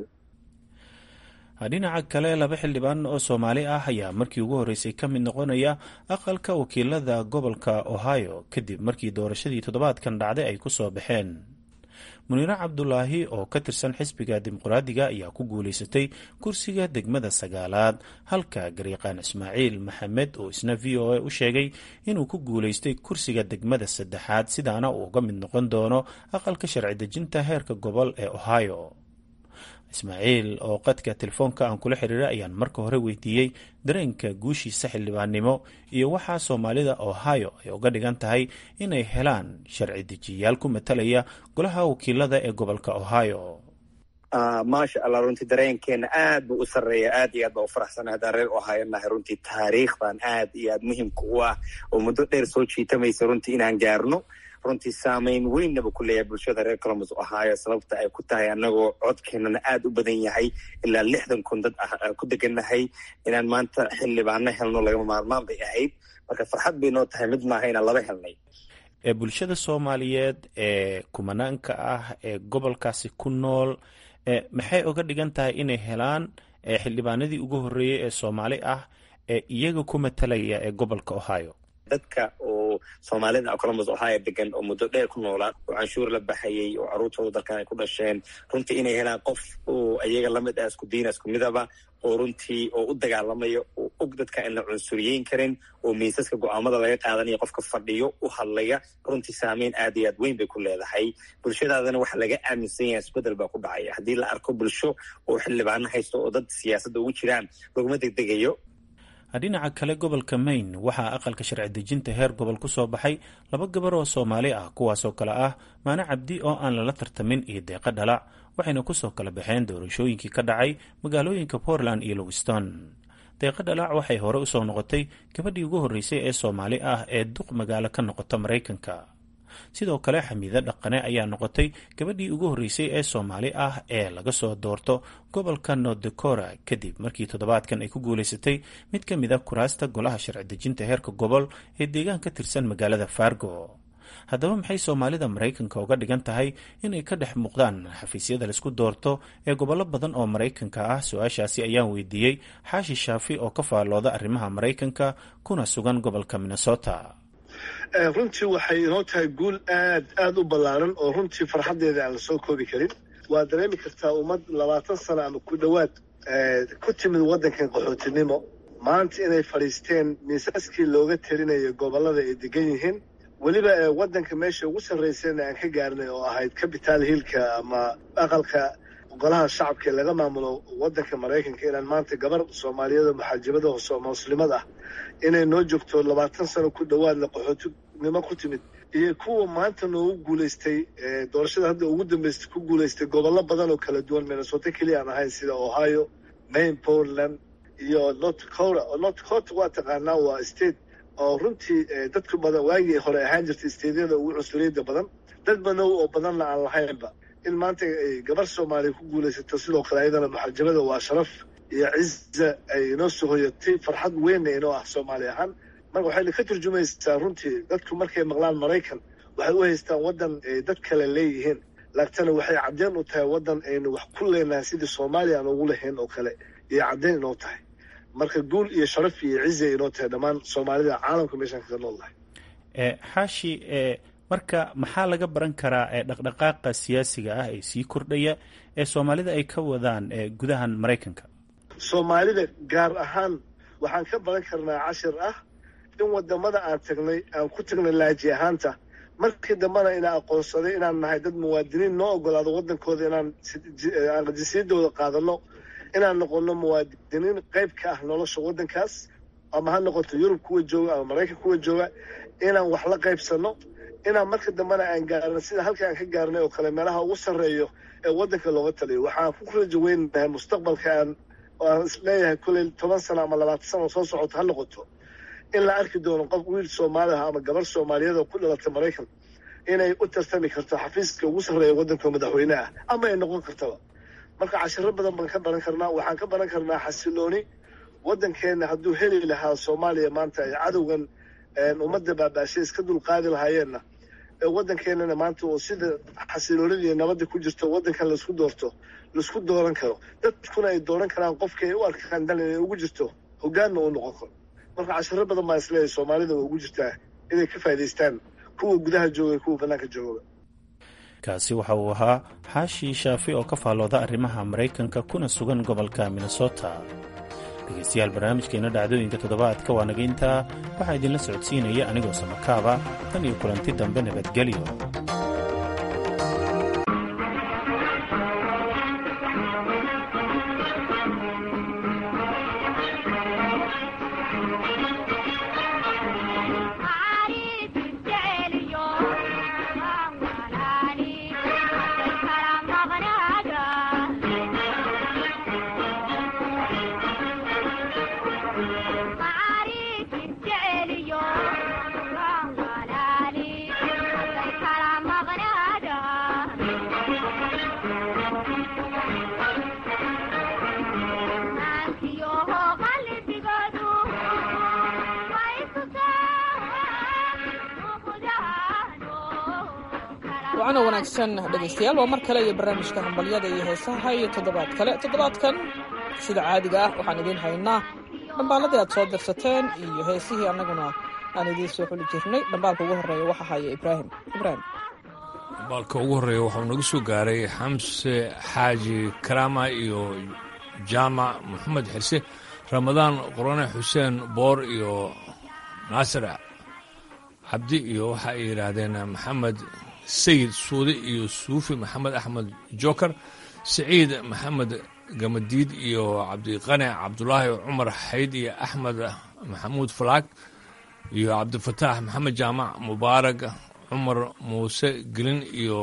dhinaca kale laba xildhibaan oo soomaali ah ayaa markii ugu horreysay ka mid noqonaya aqalka wakiilada gobolka ohio kadib markii doorashadii toddobaadkan dhacday ay ku soo baxeen muniire cabdulaahi oo ka tirsan xisbiga dimuqraadiga ayaa ku guulaysatay kursiga degmada sagaalaad halka garyaqaan ismaaciil maxamed oo isna v o a u sheegay inuu ku guulaystay kursiga degmada saddexaad sidaana uu uga mid noqon doono aqalka sharci dejinta heerka gobol ee ohio ismaaciil oo qadka telefoonka aan kula xiriiray ayaan marka hore weydiiyey dareenka guushiisa xildhibaannimo iyo waxaa soomaalida ohio ay uga dhigan tahay inay helaan sharci dejiyayaal ku matalaya golaha wakiilada ee gobolka ohio maasha allah runtii dareenkeena aad buu u sarreeya aad iyo aad baa u faraxsana haddaan reer ohio nahay runtii taariikhdan aad iyo aad muhimka u ah oo muddo dheer soo jiitamaysa runtii inaan gaarno runtii saamayn weynaba ku leeyahay bulshada reer colombus ohio sababta ay ku tahay annagoo codkeenana aada u badan yahay ilaa lixdan kun dad ah ku degannahay inaan maanta xildhibaano helno lagama maarmaan bay ahayd marka farxad bay noo tahay mid maaha inaan laba helnay ee bulshada soomaaliyeed ee kumanaanka ah ee gobolkaasi ku nool maxay uga dhigan tahay inay helaan xildhibaanadii ugu horreeyey ee soomaali ah ee iyaga ku matalaya ee gobolka ohio dadka oo soomaalida colombus ohio degan oo muddo dheer ku noolaa oo canshuur la baxayay oo carruurtooda dalkan ay ku dhasheen runtii inay helaan qof oo iyaga lamid ah isku diina isku midaba oo runtii oo u dagaalamayo oo og dadka aan la cunsuriyeyn karin oo miisaska go-aamada laga qaadanaya qofka fadhiyo u hadlaya runtii saameyn aad iyo aad weyn bay ku leedahay bulshadaadana waxa laga aaminsan yahay isbedel baa ku dhacaya haddii la arko bulsho oo xildhibaano haysto oo dad siyaasadda ugu jiraan laguma degdegayo dhinaca kale gobolka maine waxaa aqalka sharci dejinta heer gobol ku soo baxay laba gabar oo soomaali ah kuwaasoo kale ah maane cabdi oo aan lala tartamin iyo deeqo dhalac waxayna kusoo kala baxeen doorashooyinkii ka dhacay magaalooyinka portland iyo lowiston deeqo dhalac waxay hore usoo noqotay gabadhii ugu horreysay ee soomaali ah ee duq magaalo ka noqota maraykanka sidoo kale xamiide dhaqane ayaa noqotay gabadhii ugu horreysay ee soomaali ah ee laga soo doorto gobolka north dakora kadib markii toddobaadkan ay ku guulaysatay mid ka mid a kuraasta golaha sharci dejinta heerka gobol ee deegaan ka tirsan magaalada fargo haddaba maxay soomaalida maraykanka uga dhigan tahay inay ka dhex muuqdaan xafiisyada laisku doorto ee gobollo badan oo maraykanka ah su-aashaasi ayaan weydiiyey xaashi shaafi oo ka faallooda arrimaha maraykanka kuna sugan gobolka minnesota runtii waxay inoo tahay guul aad aad u ballaaran oo runtii farxaddeeda aan la soo koobi karin waa dareemi kartaa ummad labaatan sano ama ku dhowaad ku timid waddankan qaxootinimo maanta inay fadhiisteen miisaaskii looga telinayo gobollada ay degan yihiin weliba waddanka meesha ugu sarraysayna aan ka gaarnay oo ahayd capital hillka ama aqalka golaha shacabka laga maamulo wadanka maraykanka inaan maanta gabar soomaaliyeed oo muxaajibada hoose oo muslimad ah inay noo joogto labaatan sano ku dhowaadna qaxootinimo ku timid iyo kuwa maanta noogu guulaystay doorashada hadda ugu dambeystay ku guulaystay gobollo badan oo kala duwan minnesota keliya aan ahayn sida ohio maine portland iyo north dakota oo north dakota waa taqaanaa waa state oo runtii dadku badan waagii hore ahaan jirtay stateyada ugu cunsuriyadda badan dad banow oo badanna aan lahaynba in maanta gabar soomaaliya ku guulaysato sidoo kale ayadana muxaajabada waa sharaf iyo ciza ay inoo soo hoyatay farxad weynna inoo ah soomaali ahaan marka waxayna ka turjumaysaa runtii dadku markay maqlaan maraykan waxay u haystaan waddan ay dad kale leeyihiin laagtana waxay caddeyn u tahay waddan aynu wax ku leenahay sidii soomaaliya aan ugu lahayn oo kale iyo caddeyn inoo tahay marka guul iyo sharaf iyo ciza inoo tahay dhammaan soomaalida caalamka meeshaan kaga nool lahay xaashi marka maxaa laga baran karaa dhaqdhaqaaqa siyaasiga ah ee sii kordhaya ee soomaalida ay ka wadaan gudahan maraykanka soomaalida gaar ahaan waxaan ka baran karnaa cashir ah in wadamada aan tagnay aan ku tagnay laaji ahaanta markii dambena inaa aqoonsaday inaan nahay dad muwaadiniin noo ogolaado wadankooda inaan aan jinsiyadooda qaadano inaan noqono muwaadiniin qayb ka ah nolosha waddankaas ama ha noqoto yurub kuwa jooga ama maraykan kuwa jooga inaan wax la qaybsano inaan marka dambena aan gaarno sida halka aan ka gaarnay oo kale meelaha ugu sarreeyo ee waddanka looga taliyo waxaan ku rajo weynahay mustaqbalka aan aan isleeyahay kulley toban sano ama labaatan sano soo socoto ha noqoto in la arki doono qof wiil soomaaliha ama gabar soomaaliyeed oo ku dhalatay maraykan inay u tartami karto xafiiska ugu sarreeya waddanka madaxweyne ah ama ay noqon kartaba marka cashiro badan baan ka baran karnaa waxaan ka baran karnaa xasilooni waddankeenna hadduu heli lahaa soomaaliya maanta ay cadowgan ummadda baabaashay iska dulqaadi lahaayeenna waddankeennana maanta oo sida xasiloonida iyo nabadda ku jirto waddankan laisku doorto laisku dooran karo dadkuna ay dooran karaan qofkii ay u arkaan dan inay ugu jirto hoggaanna uu noqon karo marka cashiro badan baa isleeyahay soomaalida waa ugu jirtaa inay ka faa'idaystaan kuwa gudaha jooga kuwa bannaanka jooga kaasi waxa uu ahaa xaashi shaafi oo ka faallooda arrimaha maraykanka kuna sugan gobolka minnesota dhegaystayaal barnaamijkeena dhacdooyinka toddobaadka waa naga intaa waxaa idinla socodsiinaya anigoo samakaaba tan iyo kulanti dambe nabadgelyo wacana wanaagsan dhegaystayaal waa mar kale iyo barnaamijka hambalyada iyo heesaha iyo toddobaad kale toddobaadkan sida caadiga ah waxaan idiin haynaa dhambaaladii aad soo dirsateen iyo heesihii annaguna aan idiin soo xuli jirnay dhambaalka ugu horreeya waxa haya ibraahim ibraahim dhambaalka ugu horreeya waxau naga soo gaaray xamse xaaji karaama iyo jaamac maxamed xirse ramadaan qorone xuseen boor iyo naasir cabdi iyo waxa ay yidhaahdeen maxamed sayid suude iyo suufi maxamed axmed joker siciid maxamed gamadiid iyo cabdiqane cabdulaahi cumar xayd iyo axmed maxamuud falaag iyo cabdifataax maxamed jaamac mubaarag cumar muuse gelin iyo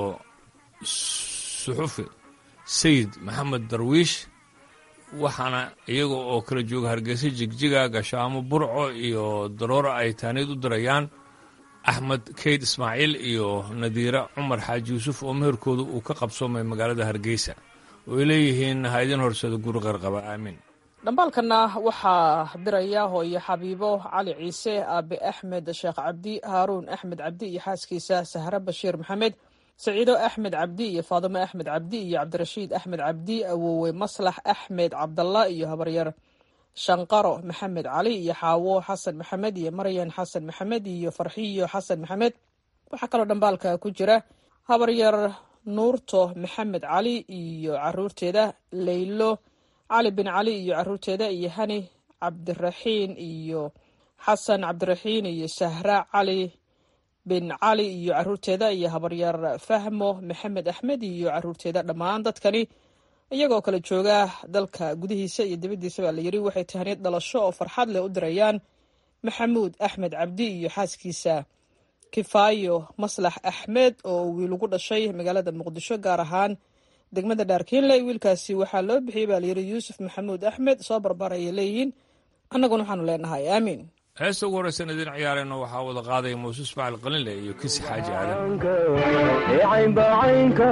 suxufi sayid maxamed darwiish waxaana iyaga oo kala jooga hargeysa jigjiga gashaamo burco iyo daroora ay taaniid u dirayaan axmed keyd ismaaciil iyo nadiira cumar xaaji yuusuf oo meherkooda uu ka qabsoomay magaalada hargeysa oo ay leeyihiin ha idin horsada guri qarqaba aamiin dhambaalkana waxaa diraya hooyo xabiibo cali ciise aabe axmed sheekh cabdi haaruun axmed cabdi iyo xaaskiisa sahre bashiir maxamed saciido axmed cabdi iyo faadimo axmed cabdi iyo cabdirashiid axmed cabdi awowe maslax axmed cabdalla iyo habaryar shanqaro maxamed cali iyo xaawo xasan maxamed iyo maryan xasan maxamed iyo farxiyo xasan maxamed waxaa kaloo dhambaalka ku jira habaryar nuurto maxamed cali iyo caruurteeda leylo cali bin cali iyo caruurteeda iyo hani cabdiraxiin iyo xasan cabdiraxiin iyo sahra cali bin cali iyo caruurteeda iyo habaryar fahmo maxamed axmed iyo caruurteeda dhammaan dadkani iyagoo kala jooga dalka gudihiisa iyo dibaddiisa baa la yidhi waxay tahniyad dhalasho oo farxad leh u dirayaan maxamuud axmed cabdi iyo xaaskiisa kifaayo maslax axmed oo wiil ugu dhashay magaalada muqdisho gaar ahaan degmada dhaarkiinle wiilkaasi waxaa loo bixiyey baa layidhi yuusuf maxamuud axmed soo barbarayay leeyihiin annaguna waxaanu leenahay aamiin heesta ugu horraysan idin ciyaarayno waxaa wada qaadaya muuse ismaaciil qalinle iyo kisi xaaji caynbacaynka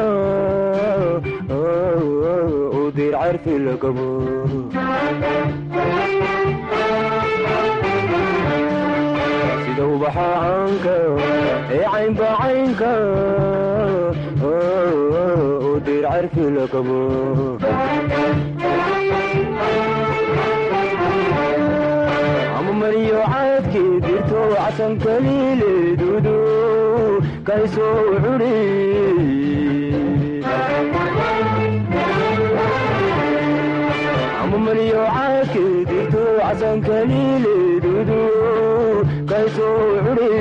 u dir carfi lagabo sida ubaxaanka ee caynbacaynka u dir carfi lagabo amamaniyo caadkii dirto casan kaliileedudu kaysoo curi amamaniyo caadkii dirto casan kaliileedudu kaysoo curi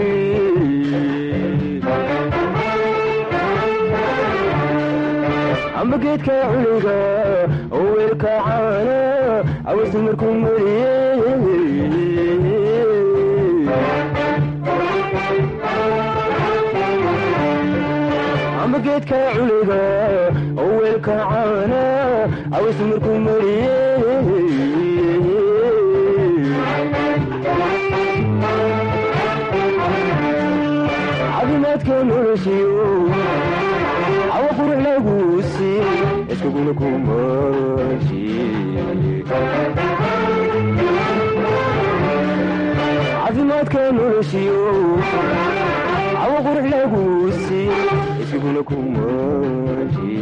amba geedka culiga oo weelka caana awasi markuu mariye amba geedka culiga oo weelka caana awasi markuu mariye caafimaadka noloshiyo awa qurux laguusi iskuguna kumashi caafimaadka noloshiyo awa qurux laguusi iskuguna kumashi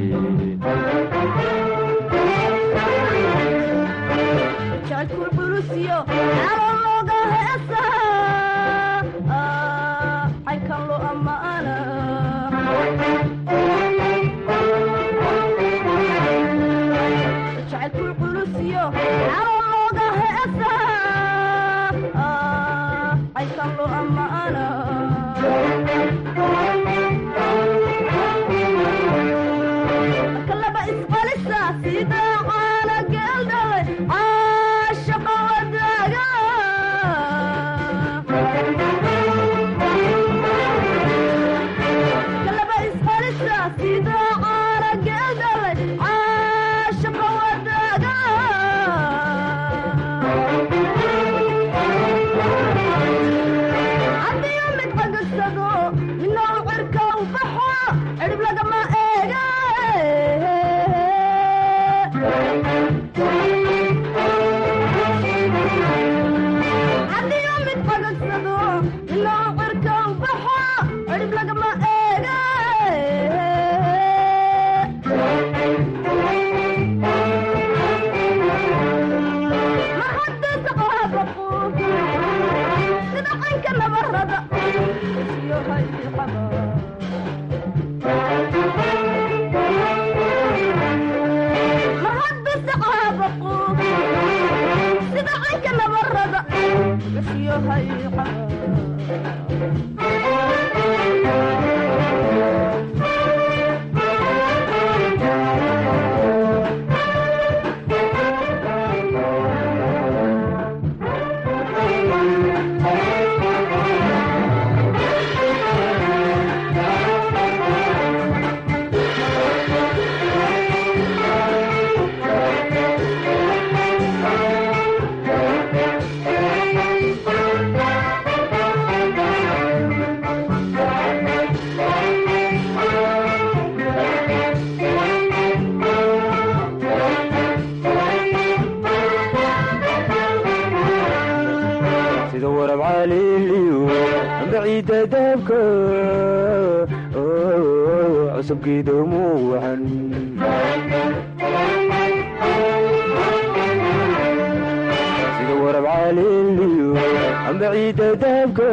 sida warab caaliliyo amba ciidda daabka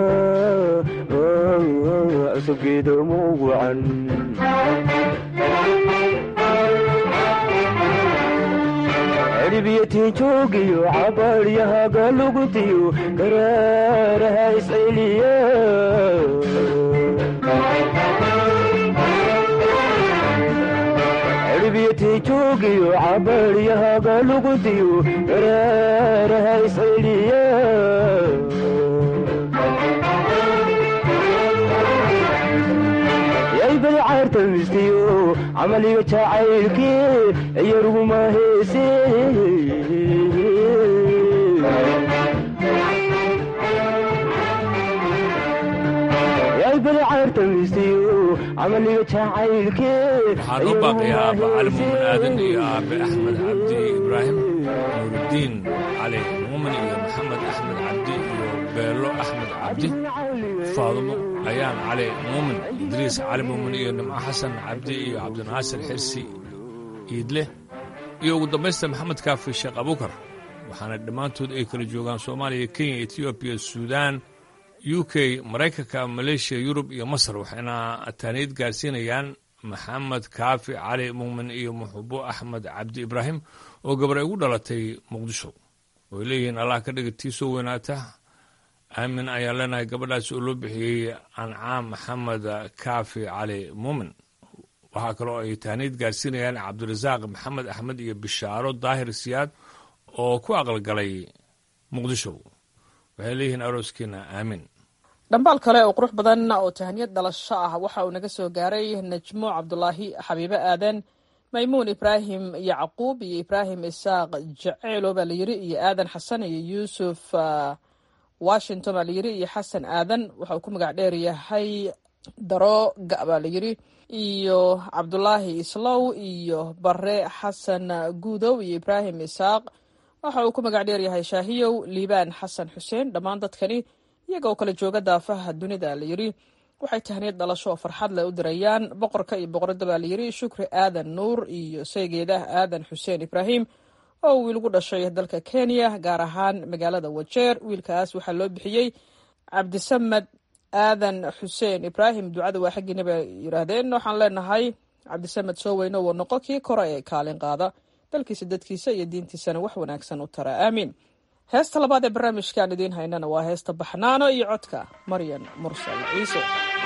cusubgeeda muugucan cirbiyo tiinjoogiyo cabaaryahaga lugutiyo garaaraha isceliya cirbiyo cadeetii joogiyo cabaaryahaga lugudiyo garaaraha isceliya yaybal caartamistiyo camaliga jacaylkii iyaruguma heese yaybal caartamistiyo camaliga jacaylkii waxaan u baaqayaa aabba cali muumin aadan iyo aabe axmed cabdi ibraahim nuuruddiin cali muumin iyo maxamed axmed cabdi iyo beelo axmed cabdi faadumo ayaan cali muumin idriis cali muumin iyo nimco xasan cabdi iyo cabdinaasir xirsi iidle iyo ugu dambaysta maxamed kaafi sheekh abukar waxaana dhammaantood ay kala joogaan soomaaliya kenya etoobiya suudaan u k maraykanka maleeshiya yurub iyo masar waxayna taaniid gaarsiinayaan maxamed kaafi cali muumin iyo muxubo axmed cabdi ibraahim oo gabar ay ugu dhalatay muqdisho way leeyihiin allah ka dhiga tii soo weynaata aamin ayaan leenahay gabadhaas oo loo bixiyey ancaam maxamed kaafi cali muumin waxaa kaloo ay taaniid gaarsiinayaan cabdirasaaq maxamed axmed iyo bishaaro daahir siyaad oo ku aqalgalay muqdisho waxay leeyihiin arooskiina aamin dhambaal kale oo qurux badan oo tahaniyad dhalasho ah waxa uu naga soo gaaray najmo cabdulaahi xabiibe aadan maymuun ibraahim yacquub iyo ibraahim isaaq jaceylo baa layiri iyo aadan xasan iyo yuusuf washington baa layiri iyo xasan aadan waxa uu ku magac dheer yahay darooga baa layiri iyo cabdulaahi islow iyo bare xasan guudow iyo ibraahim isaaq waxa uu ku magac dheer yahay shaahiyow liibaan xasan xuseen dhammaan dadkani iyagoo kala jooga daafaha dunida layiri waxay tahniyad dhalasho oo farxad leh u dirayaan boqorka iyo boqorada baa layiri shukri aadan nuur iyo saygeedah aadan xuseen ibraahim oo wiil gu dhashay dalka kenya gaar ahaan magaalada wajeer wiilkaas waxaa loo bixiyey cabdisamed aadan xuseen ibraahim ducada waa xaggiina bay yidhaahdeen waxaan leenahay cabdisamed soo weyno woo noqo kii kore ee kaalin qaada dalkiisa dadkiisa iyo diintiisana wax wanaagsan u tara aamiin heesta labaad ee barnaamijkaan idiin haynana waa heesta baxnaano iyo codka maryan mursal ciise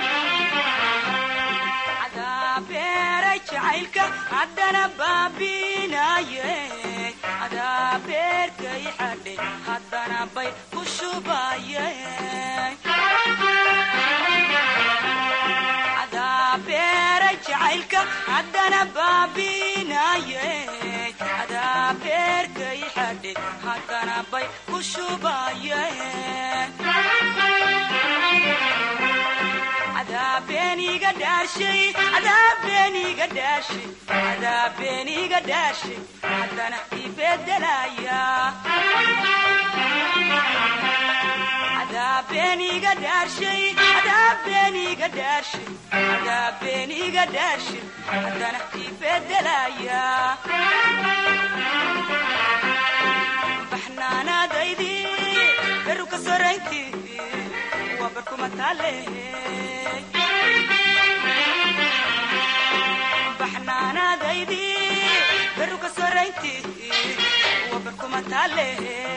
adaabeniga dhaashay adaabeniga dhaashay adaabeniga dhaashay haddana ibedelaya adaabeniga dhaashay adaabeniga dhaashay adaabeniga dhaashay haddana ibedelaya baxnaanaadaydi beruka soraynti waa barkuma taale baxnaanaadaydi beruka soraynti waa barkuma taale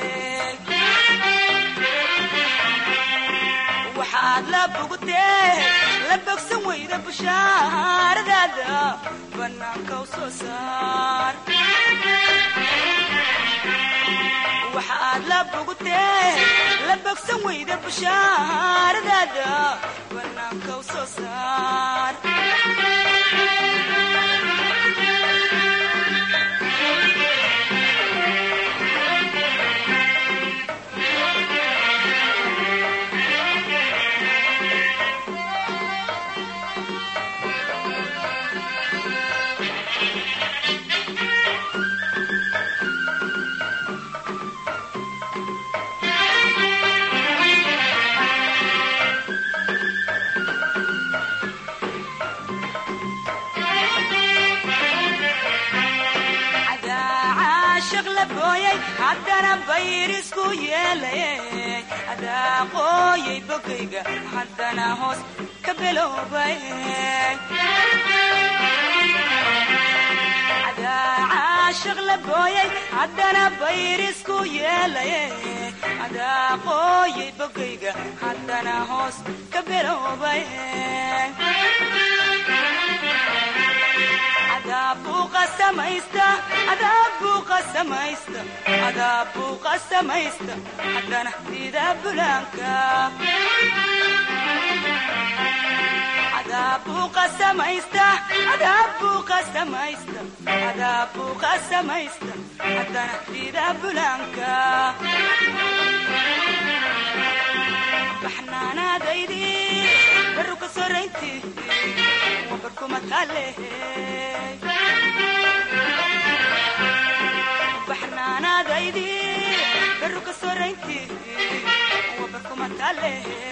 waxaad la bogtee la bogsan weyda bushaaradaada bannaanka u soo saar waxaad la bogtee la bogsan weyda bushaaradaada bannaanka u soo saar haddana bayrisku yeelay adaa qooyay bogayga haddana hoos ka beloobay adaa caashiq la booyay haddana bayrisku yeelay adaa qooyay bogayga haddana hoos ka beloobay adaabuu qasamaysta adaabuu qasamaysta adaabuu qasamaysta haddana sida bulaanka adaabuu qasamaysta adaabuu qasamaysta adaabuu qasamaysta haddana sida bulaanka baxnaanaadaydi baru ka soraynti wabarkuma taalehe baxnaanaadaydi baru ka soraynti wabarkuma taalehe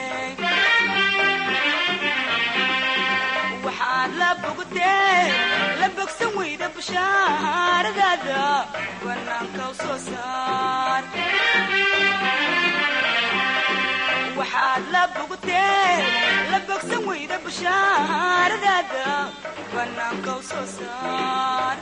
waxaad la bogtee la bogsan weyda bushaaradaada banaanka u soo saar waxaad la bogtee la bogsan weyda bushaaradaada banaanka u soo saar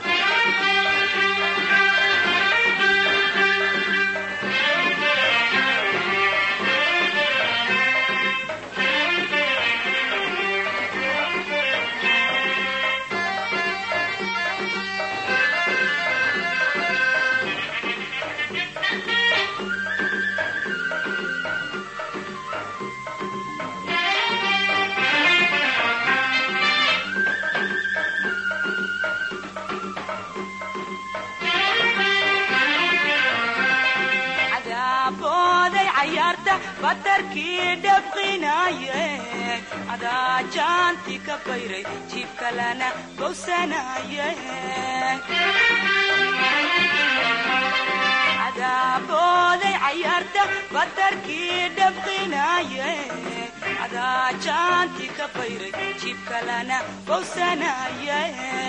cadaabbooday cayaarta batarkii dhabqinaaye cadaa jaanti ka bayray jiibka lana bowsanaaye cadaabbooday cayaarta batarkii dhabqinaaye cadaa jaanti ka bayray jiibka lana bowsanaaye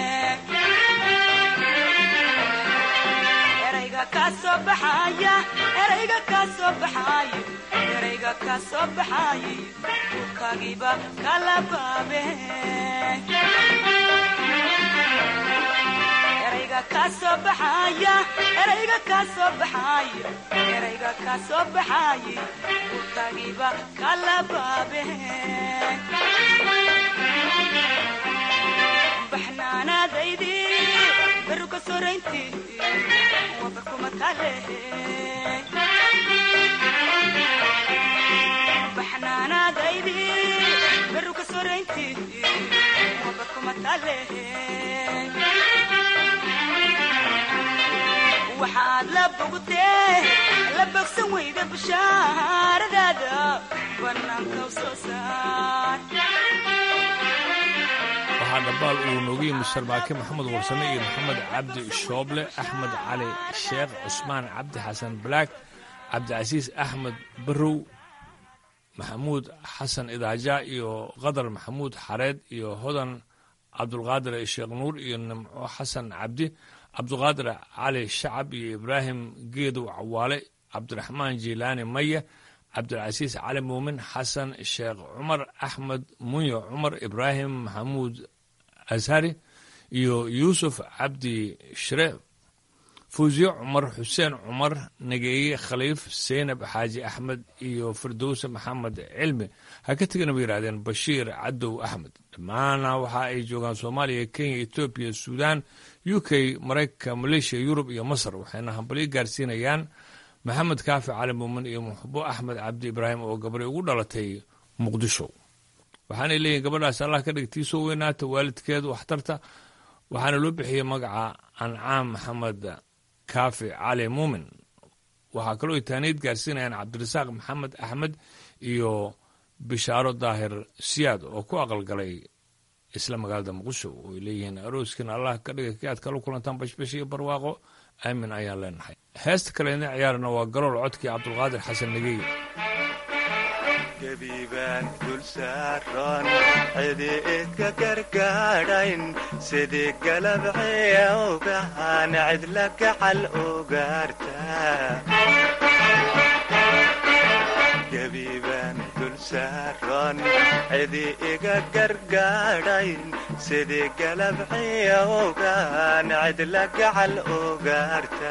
erayga kaa soo baxaya erayga kaa soo baxaayo erayga kaa soo baxaaye dhulkaagiiba kala baabe erayga kaa soo baxaya erayga kaa soo baxaayo erayga kaa soo baxaaye dhulkaagiiba kala baabe baxnaanaadaydi baru ka soraynti wabarkuma taalehe baxnaanaadaydi baru ka soraynti wabarkuma taalehe waxaad la bogtee la bogsan weyda bushaaradaada banaanka u soo saar waxaa dhambaal uu noogu yimi sarbaake maxamed warsame iyo maxamed cabdi shooble axmed cali sheekh cusmaan cabdi xasan balaag cabdicasiis axmed barow maxamuud xasan idaaja iyo qadar maxamuud xareed iyo hodan cabdulqaadir sheekh nuur iyo nimco xasan cabdi cabdulqaadir cali shacab iyo ibraahim geedow cawaale cabdiraxmaan jiilaani maya cabdilcasiis cali muumin xasan sheekh cumar axmed munyo cumar ibraahim maxamuud ashari iyo yuusuf cabdi shire fuusiye cumar xuseen cumar nageeye khaliif seynab xaaji axmed iyo firdowse maxamed cilmi ha ka tegana bay yidhahdeen bashiir cadow axmed dhammaana waxa ay joogaan soomaaliya kenya etoobiya suudaan u k maraykanka maleeshiya yurub iyo masar waxayna hambalyo gaarsiinayaan maxamed kaafi cali muumin iyo muxbo axmed cabdi ibraahim oo gabari ugu dhalatay muqdisho waxaanay leeyihin gabadhaas allah ka dhigtiisoo weynaata waalidkeedu waxtarta waxaana loo bixiyey magaca ancaam maxamed kaafi cali muumin waxaa kaloo taaniid gaarsiinayaan cabdirasaaq maxamed axmed iyo bishaaro daahir siyaad oo ku aqalgalay isla magaalada muqdisho oo ay leeyihiin arooskiina allah ka dhiga ki aad kala kulantaan bashbash iyo barwaaqo aamin ayaan leenahay heesta kaleedna ciyaarna waa galool codkii cabdulqaadir xasan negey gebiibaan dul saaran cidi idka gargaadhayn sidii galabceewgahan cidla gacal ugaarta gebiibaan dul saaran cidi iga gargaadhayn sidii galabceewgahan cidla gacal ugaarta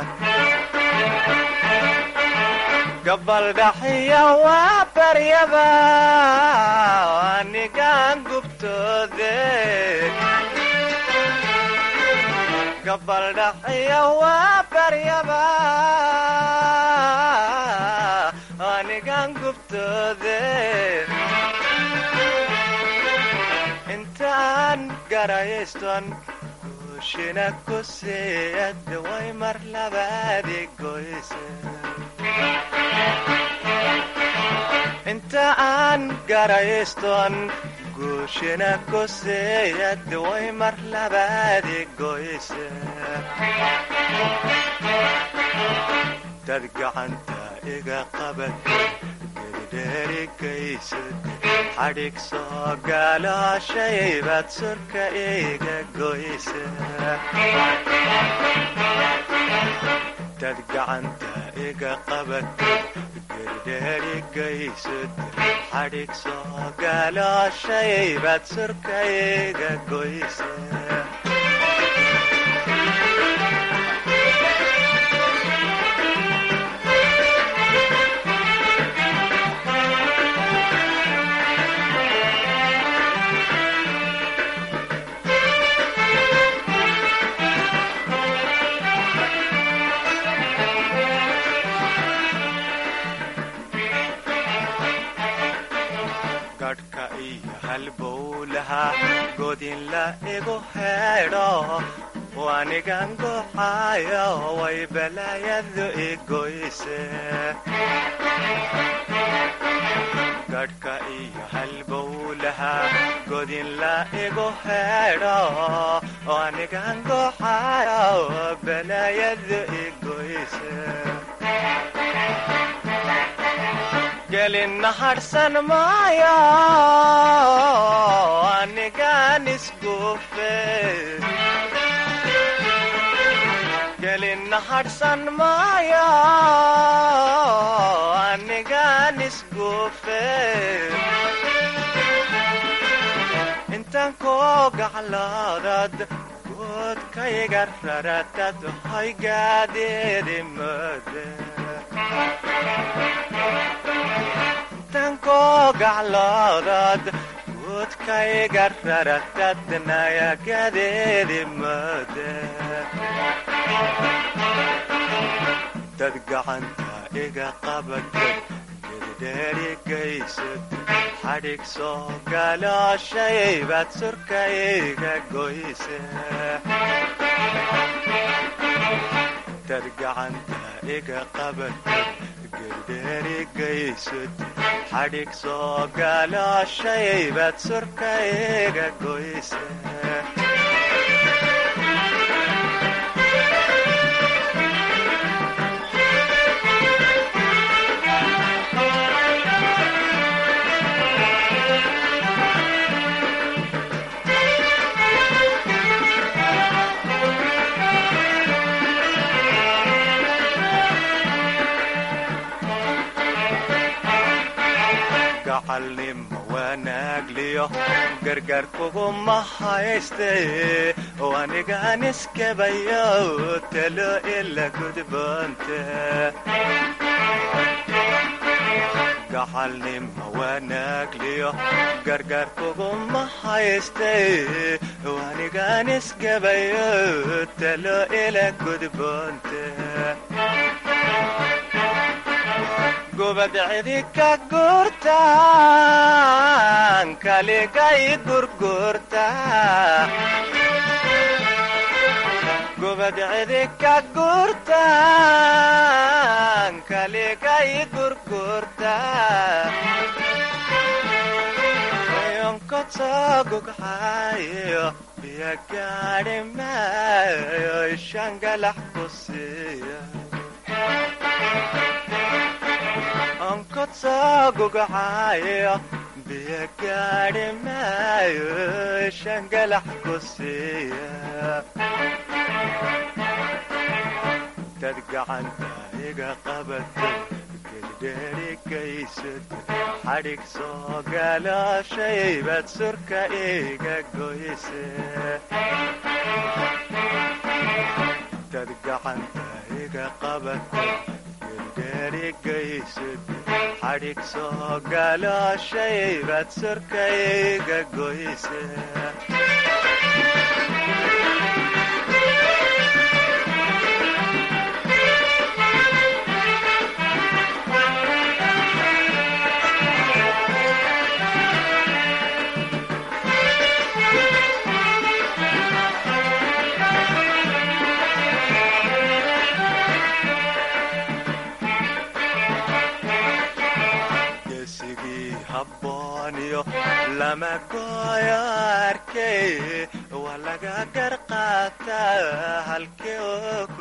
gabaldhaxiya waa baryaba anigaan gubtoode gabaldhaciya waa baryaba anigan gubtoode intaan garayayston guushina ku siiyad way mar labaadi goyse inta aan garayayston guushina ku siiyad way mar labaadi goyse dad gacanta iga qabad gedidheerigaysad xadhig soo gaalooshaybad surka iga goyse dad gacanta iga qabad gedidheerigaysad xadhig soo gaalooshaybad surka iga goyse gadhka iyo halbowlaha godin la igu heedho wanigan goxayo way balaayadu igoyse gadhka iyo halbowlaha godin la igu heedho wanigan goxayo balaayadu igoyse gelin harsan maayo anigan isguufe gelin harsan maayo anigan isguufe intaan koo gacloodad goodkayga raratad hoygaadeedi mode tankoo gacloodad guudkayga raratadnayagadeedi mode dad gacanta iga qabadad gedidheerigaysad xadhig soo gaalooshaybad surka iga goyse dad gacanta iga qabadad gedidheerigaysad xadhig soo gaalooshaybad surka iga goyse gacalnimo wanaagliyo gargaar kuguma hayste anigan iskabayo talo ila gudboonte gacalnimo wanaagliyo gargaar kuguma hayste anigan iskabayo talo ila gudboonte gubad cidi ka gurtaan kaligay gurgurta gubad cidi ka gurtaan kaligay gurgurta yonkotoo gugxayo biyo gaadhi maayo ishangalax ku siiya onkotoo gugxayo biyo gaadhi maayo shangalax ku siiya dad gacanta iga qabata gedidheerigaysad xadhig soo gaalooshaybad surka iga goyse dad gacanta iga qabata gedidheerigaysad xadhig soo gaalooshaybad surka iga goyse lama gooyo arkay waa laga gar qaataa halkee oo ku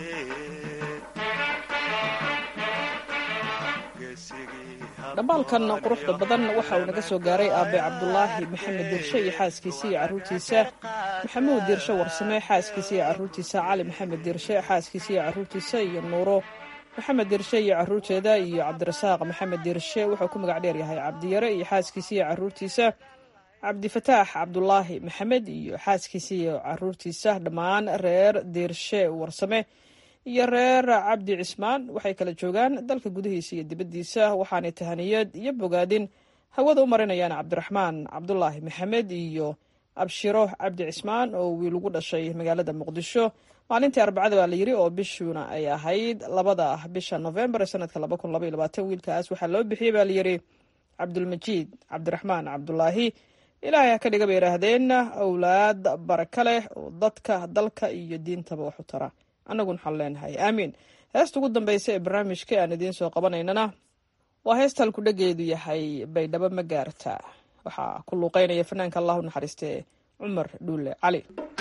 dhambaalkan quruxda badan waxa uu naga soo gaaray aabe cabdulaahi maxamed dirshe iyo xaaskiisa iyo caruurtiisa maxamuud dirshe warsame xaaskiisa iyo caruurtiisa cali maxamed dirshe xaaskiisa iyo caruurtiisa iyo nuuro maxamed dirshe iyo caruurteeda iyo cabdirasaaq maxamed dirshe wuxuu ku magac dheer yahay cabdiyare iyo xaaskiisa iyo caruurtiisa cabdifataax cabdulaahi maxamed iyo xaaskiisa iyo caruurtiisa dhammaan reer dirshe warsame iyo reer cabdi cismaan waxay kala joogaan dalka gudihiisa iyo dibaddiisa waxaanay tahaniyad iyo bogaadin hawada u marinayaan cabdiraxmaan cabdulaahi maxamed iyo abshiro cabdi cismaan oo wiil ugu dhashay magaalada muqdisho maalintii arbacada baa la yiri oo bishuuna ay ahayd labada bisha novembar sanadka wiilkaas waxaa loo bixiyey baa layiri cabdulmajiid cabdiraxmaan cabdulaahi ilaahay ha ka dhiga bay yidhaahdeen awlaad baraka leh oo dadka dalka iyo diintaba wax u tara annaguna waxaan leenahay aamiin heesta ugu dambeysa ee barnaamijka aan idiin soo qabanaynana waa heesta halku dhageedu yahay baydhabo ma gaarta waxaa ku luuqeynaya fanaanka allahu naxariiste cumar dhuule cali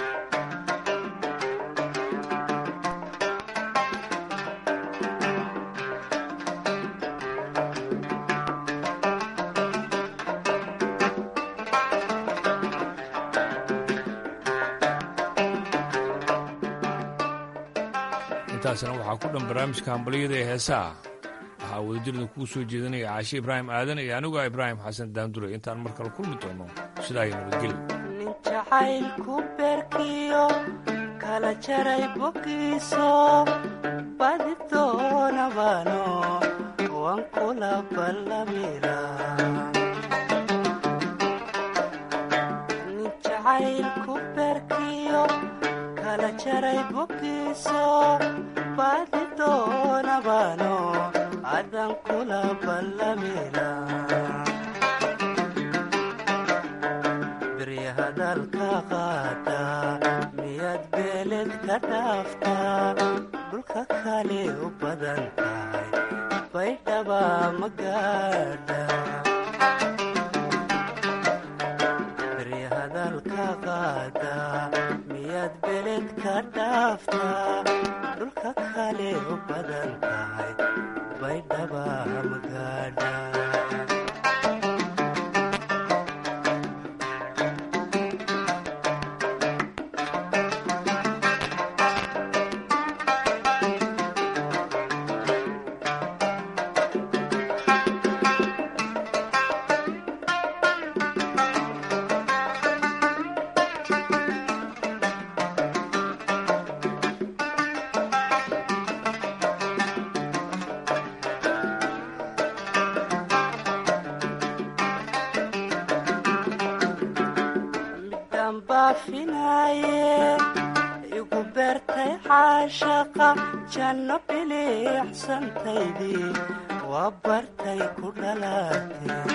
intaasna waxaa ku dhan barnaamijka hambaliyada ee heesaha waxaa wadajirda kuu soo jeedinaya caashe ibraahim aadan iyo aniguo ibraahim xasan daandure intaan mar kale kulmi doono sidaa iyo nabadgelyo nin jacaylku beerkiyo kala jaray bogiiso badi doonabano waan kula ballamila nin jacaylku beerkiyo kala jaray bogiiso badi doonabano adan kula ballamila beryahadalka qaada miyaad beeled ka dhaaftaa dhulka kale u badan tahay baydhaba ma gaadha beryahadalka qaada miyaad beeled ka dhaaftaa dhulka kale u badan tahay baydhaba ma gaadha midaan baafinaaye igu beertay caashaqa janno biliicsantaydii waa bartay ku dhalaatee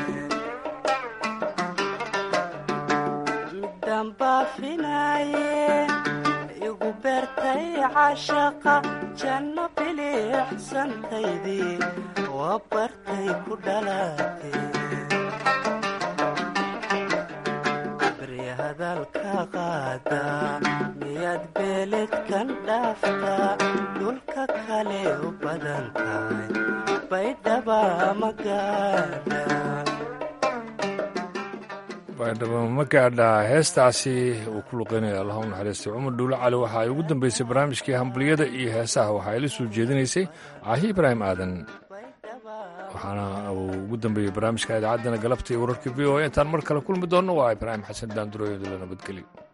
midaan baafinaaye igu beertay caashaqa janno biliicsantaydii waa bartay ku dhalaatee beryahadalka qaada miyaad beeled kan dhaaftaa dhulka kale u badan tahay baydhaba ma gaadha baydhabo ma gaadha heestaasi uu ku luqeynaya allah u naxariistay cumar dhuule cali waxa ay ugu dambeysay barnaamijkii hambaliyada iyo heesaha waxaa ila soo jeedinaysay caahi ibraahim aadan waxaana uu ugu dambeeyey barnaamijka idaacaddana galabta iyo wararka v o a intaan mar kale kulmi doonno waa ibraahim xasan daandurooyadula nabadgelyo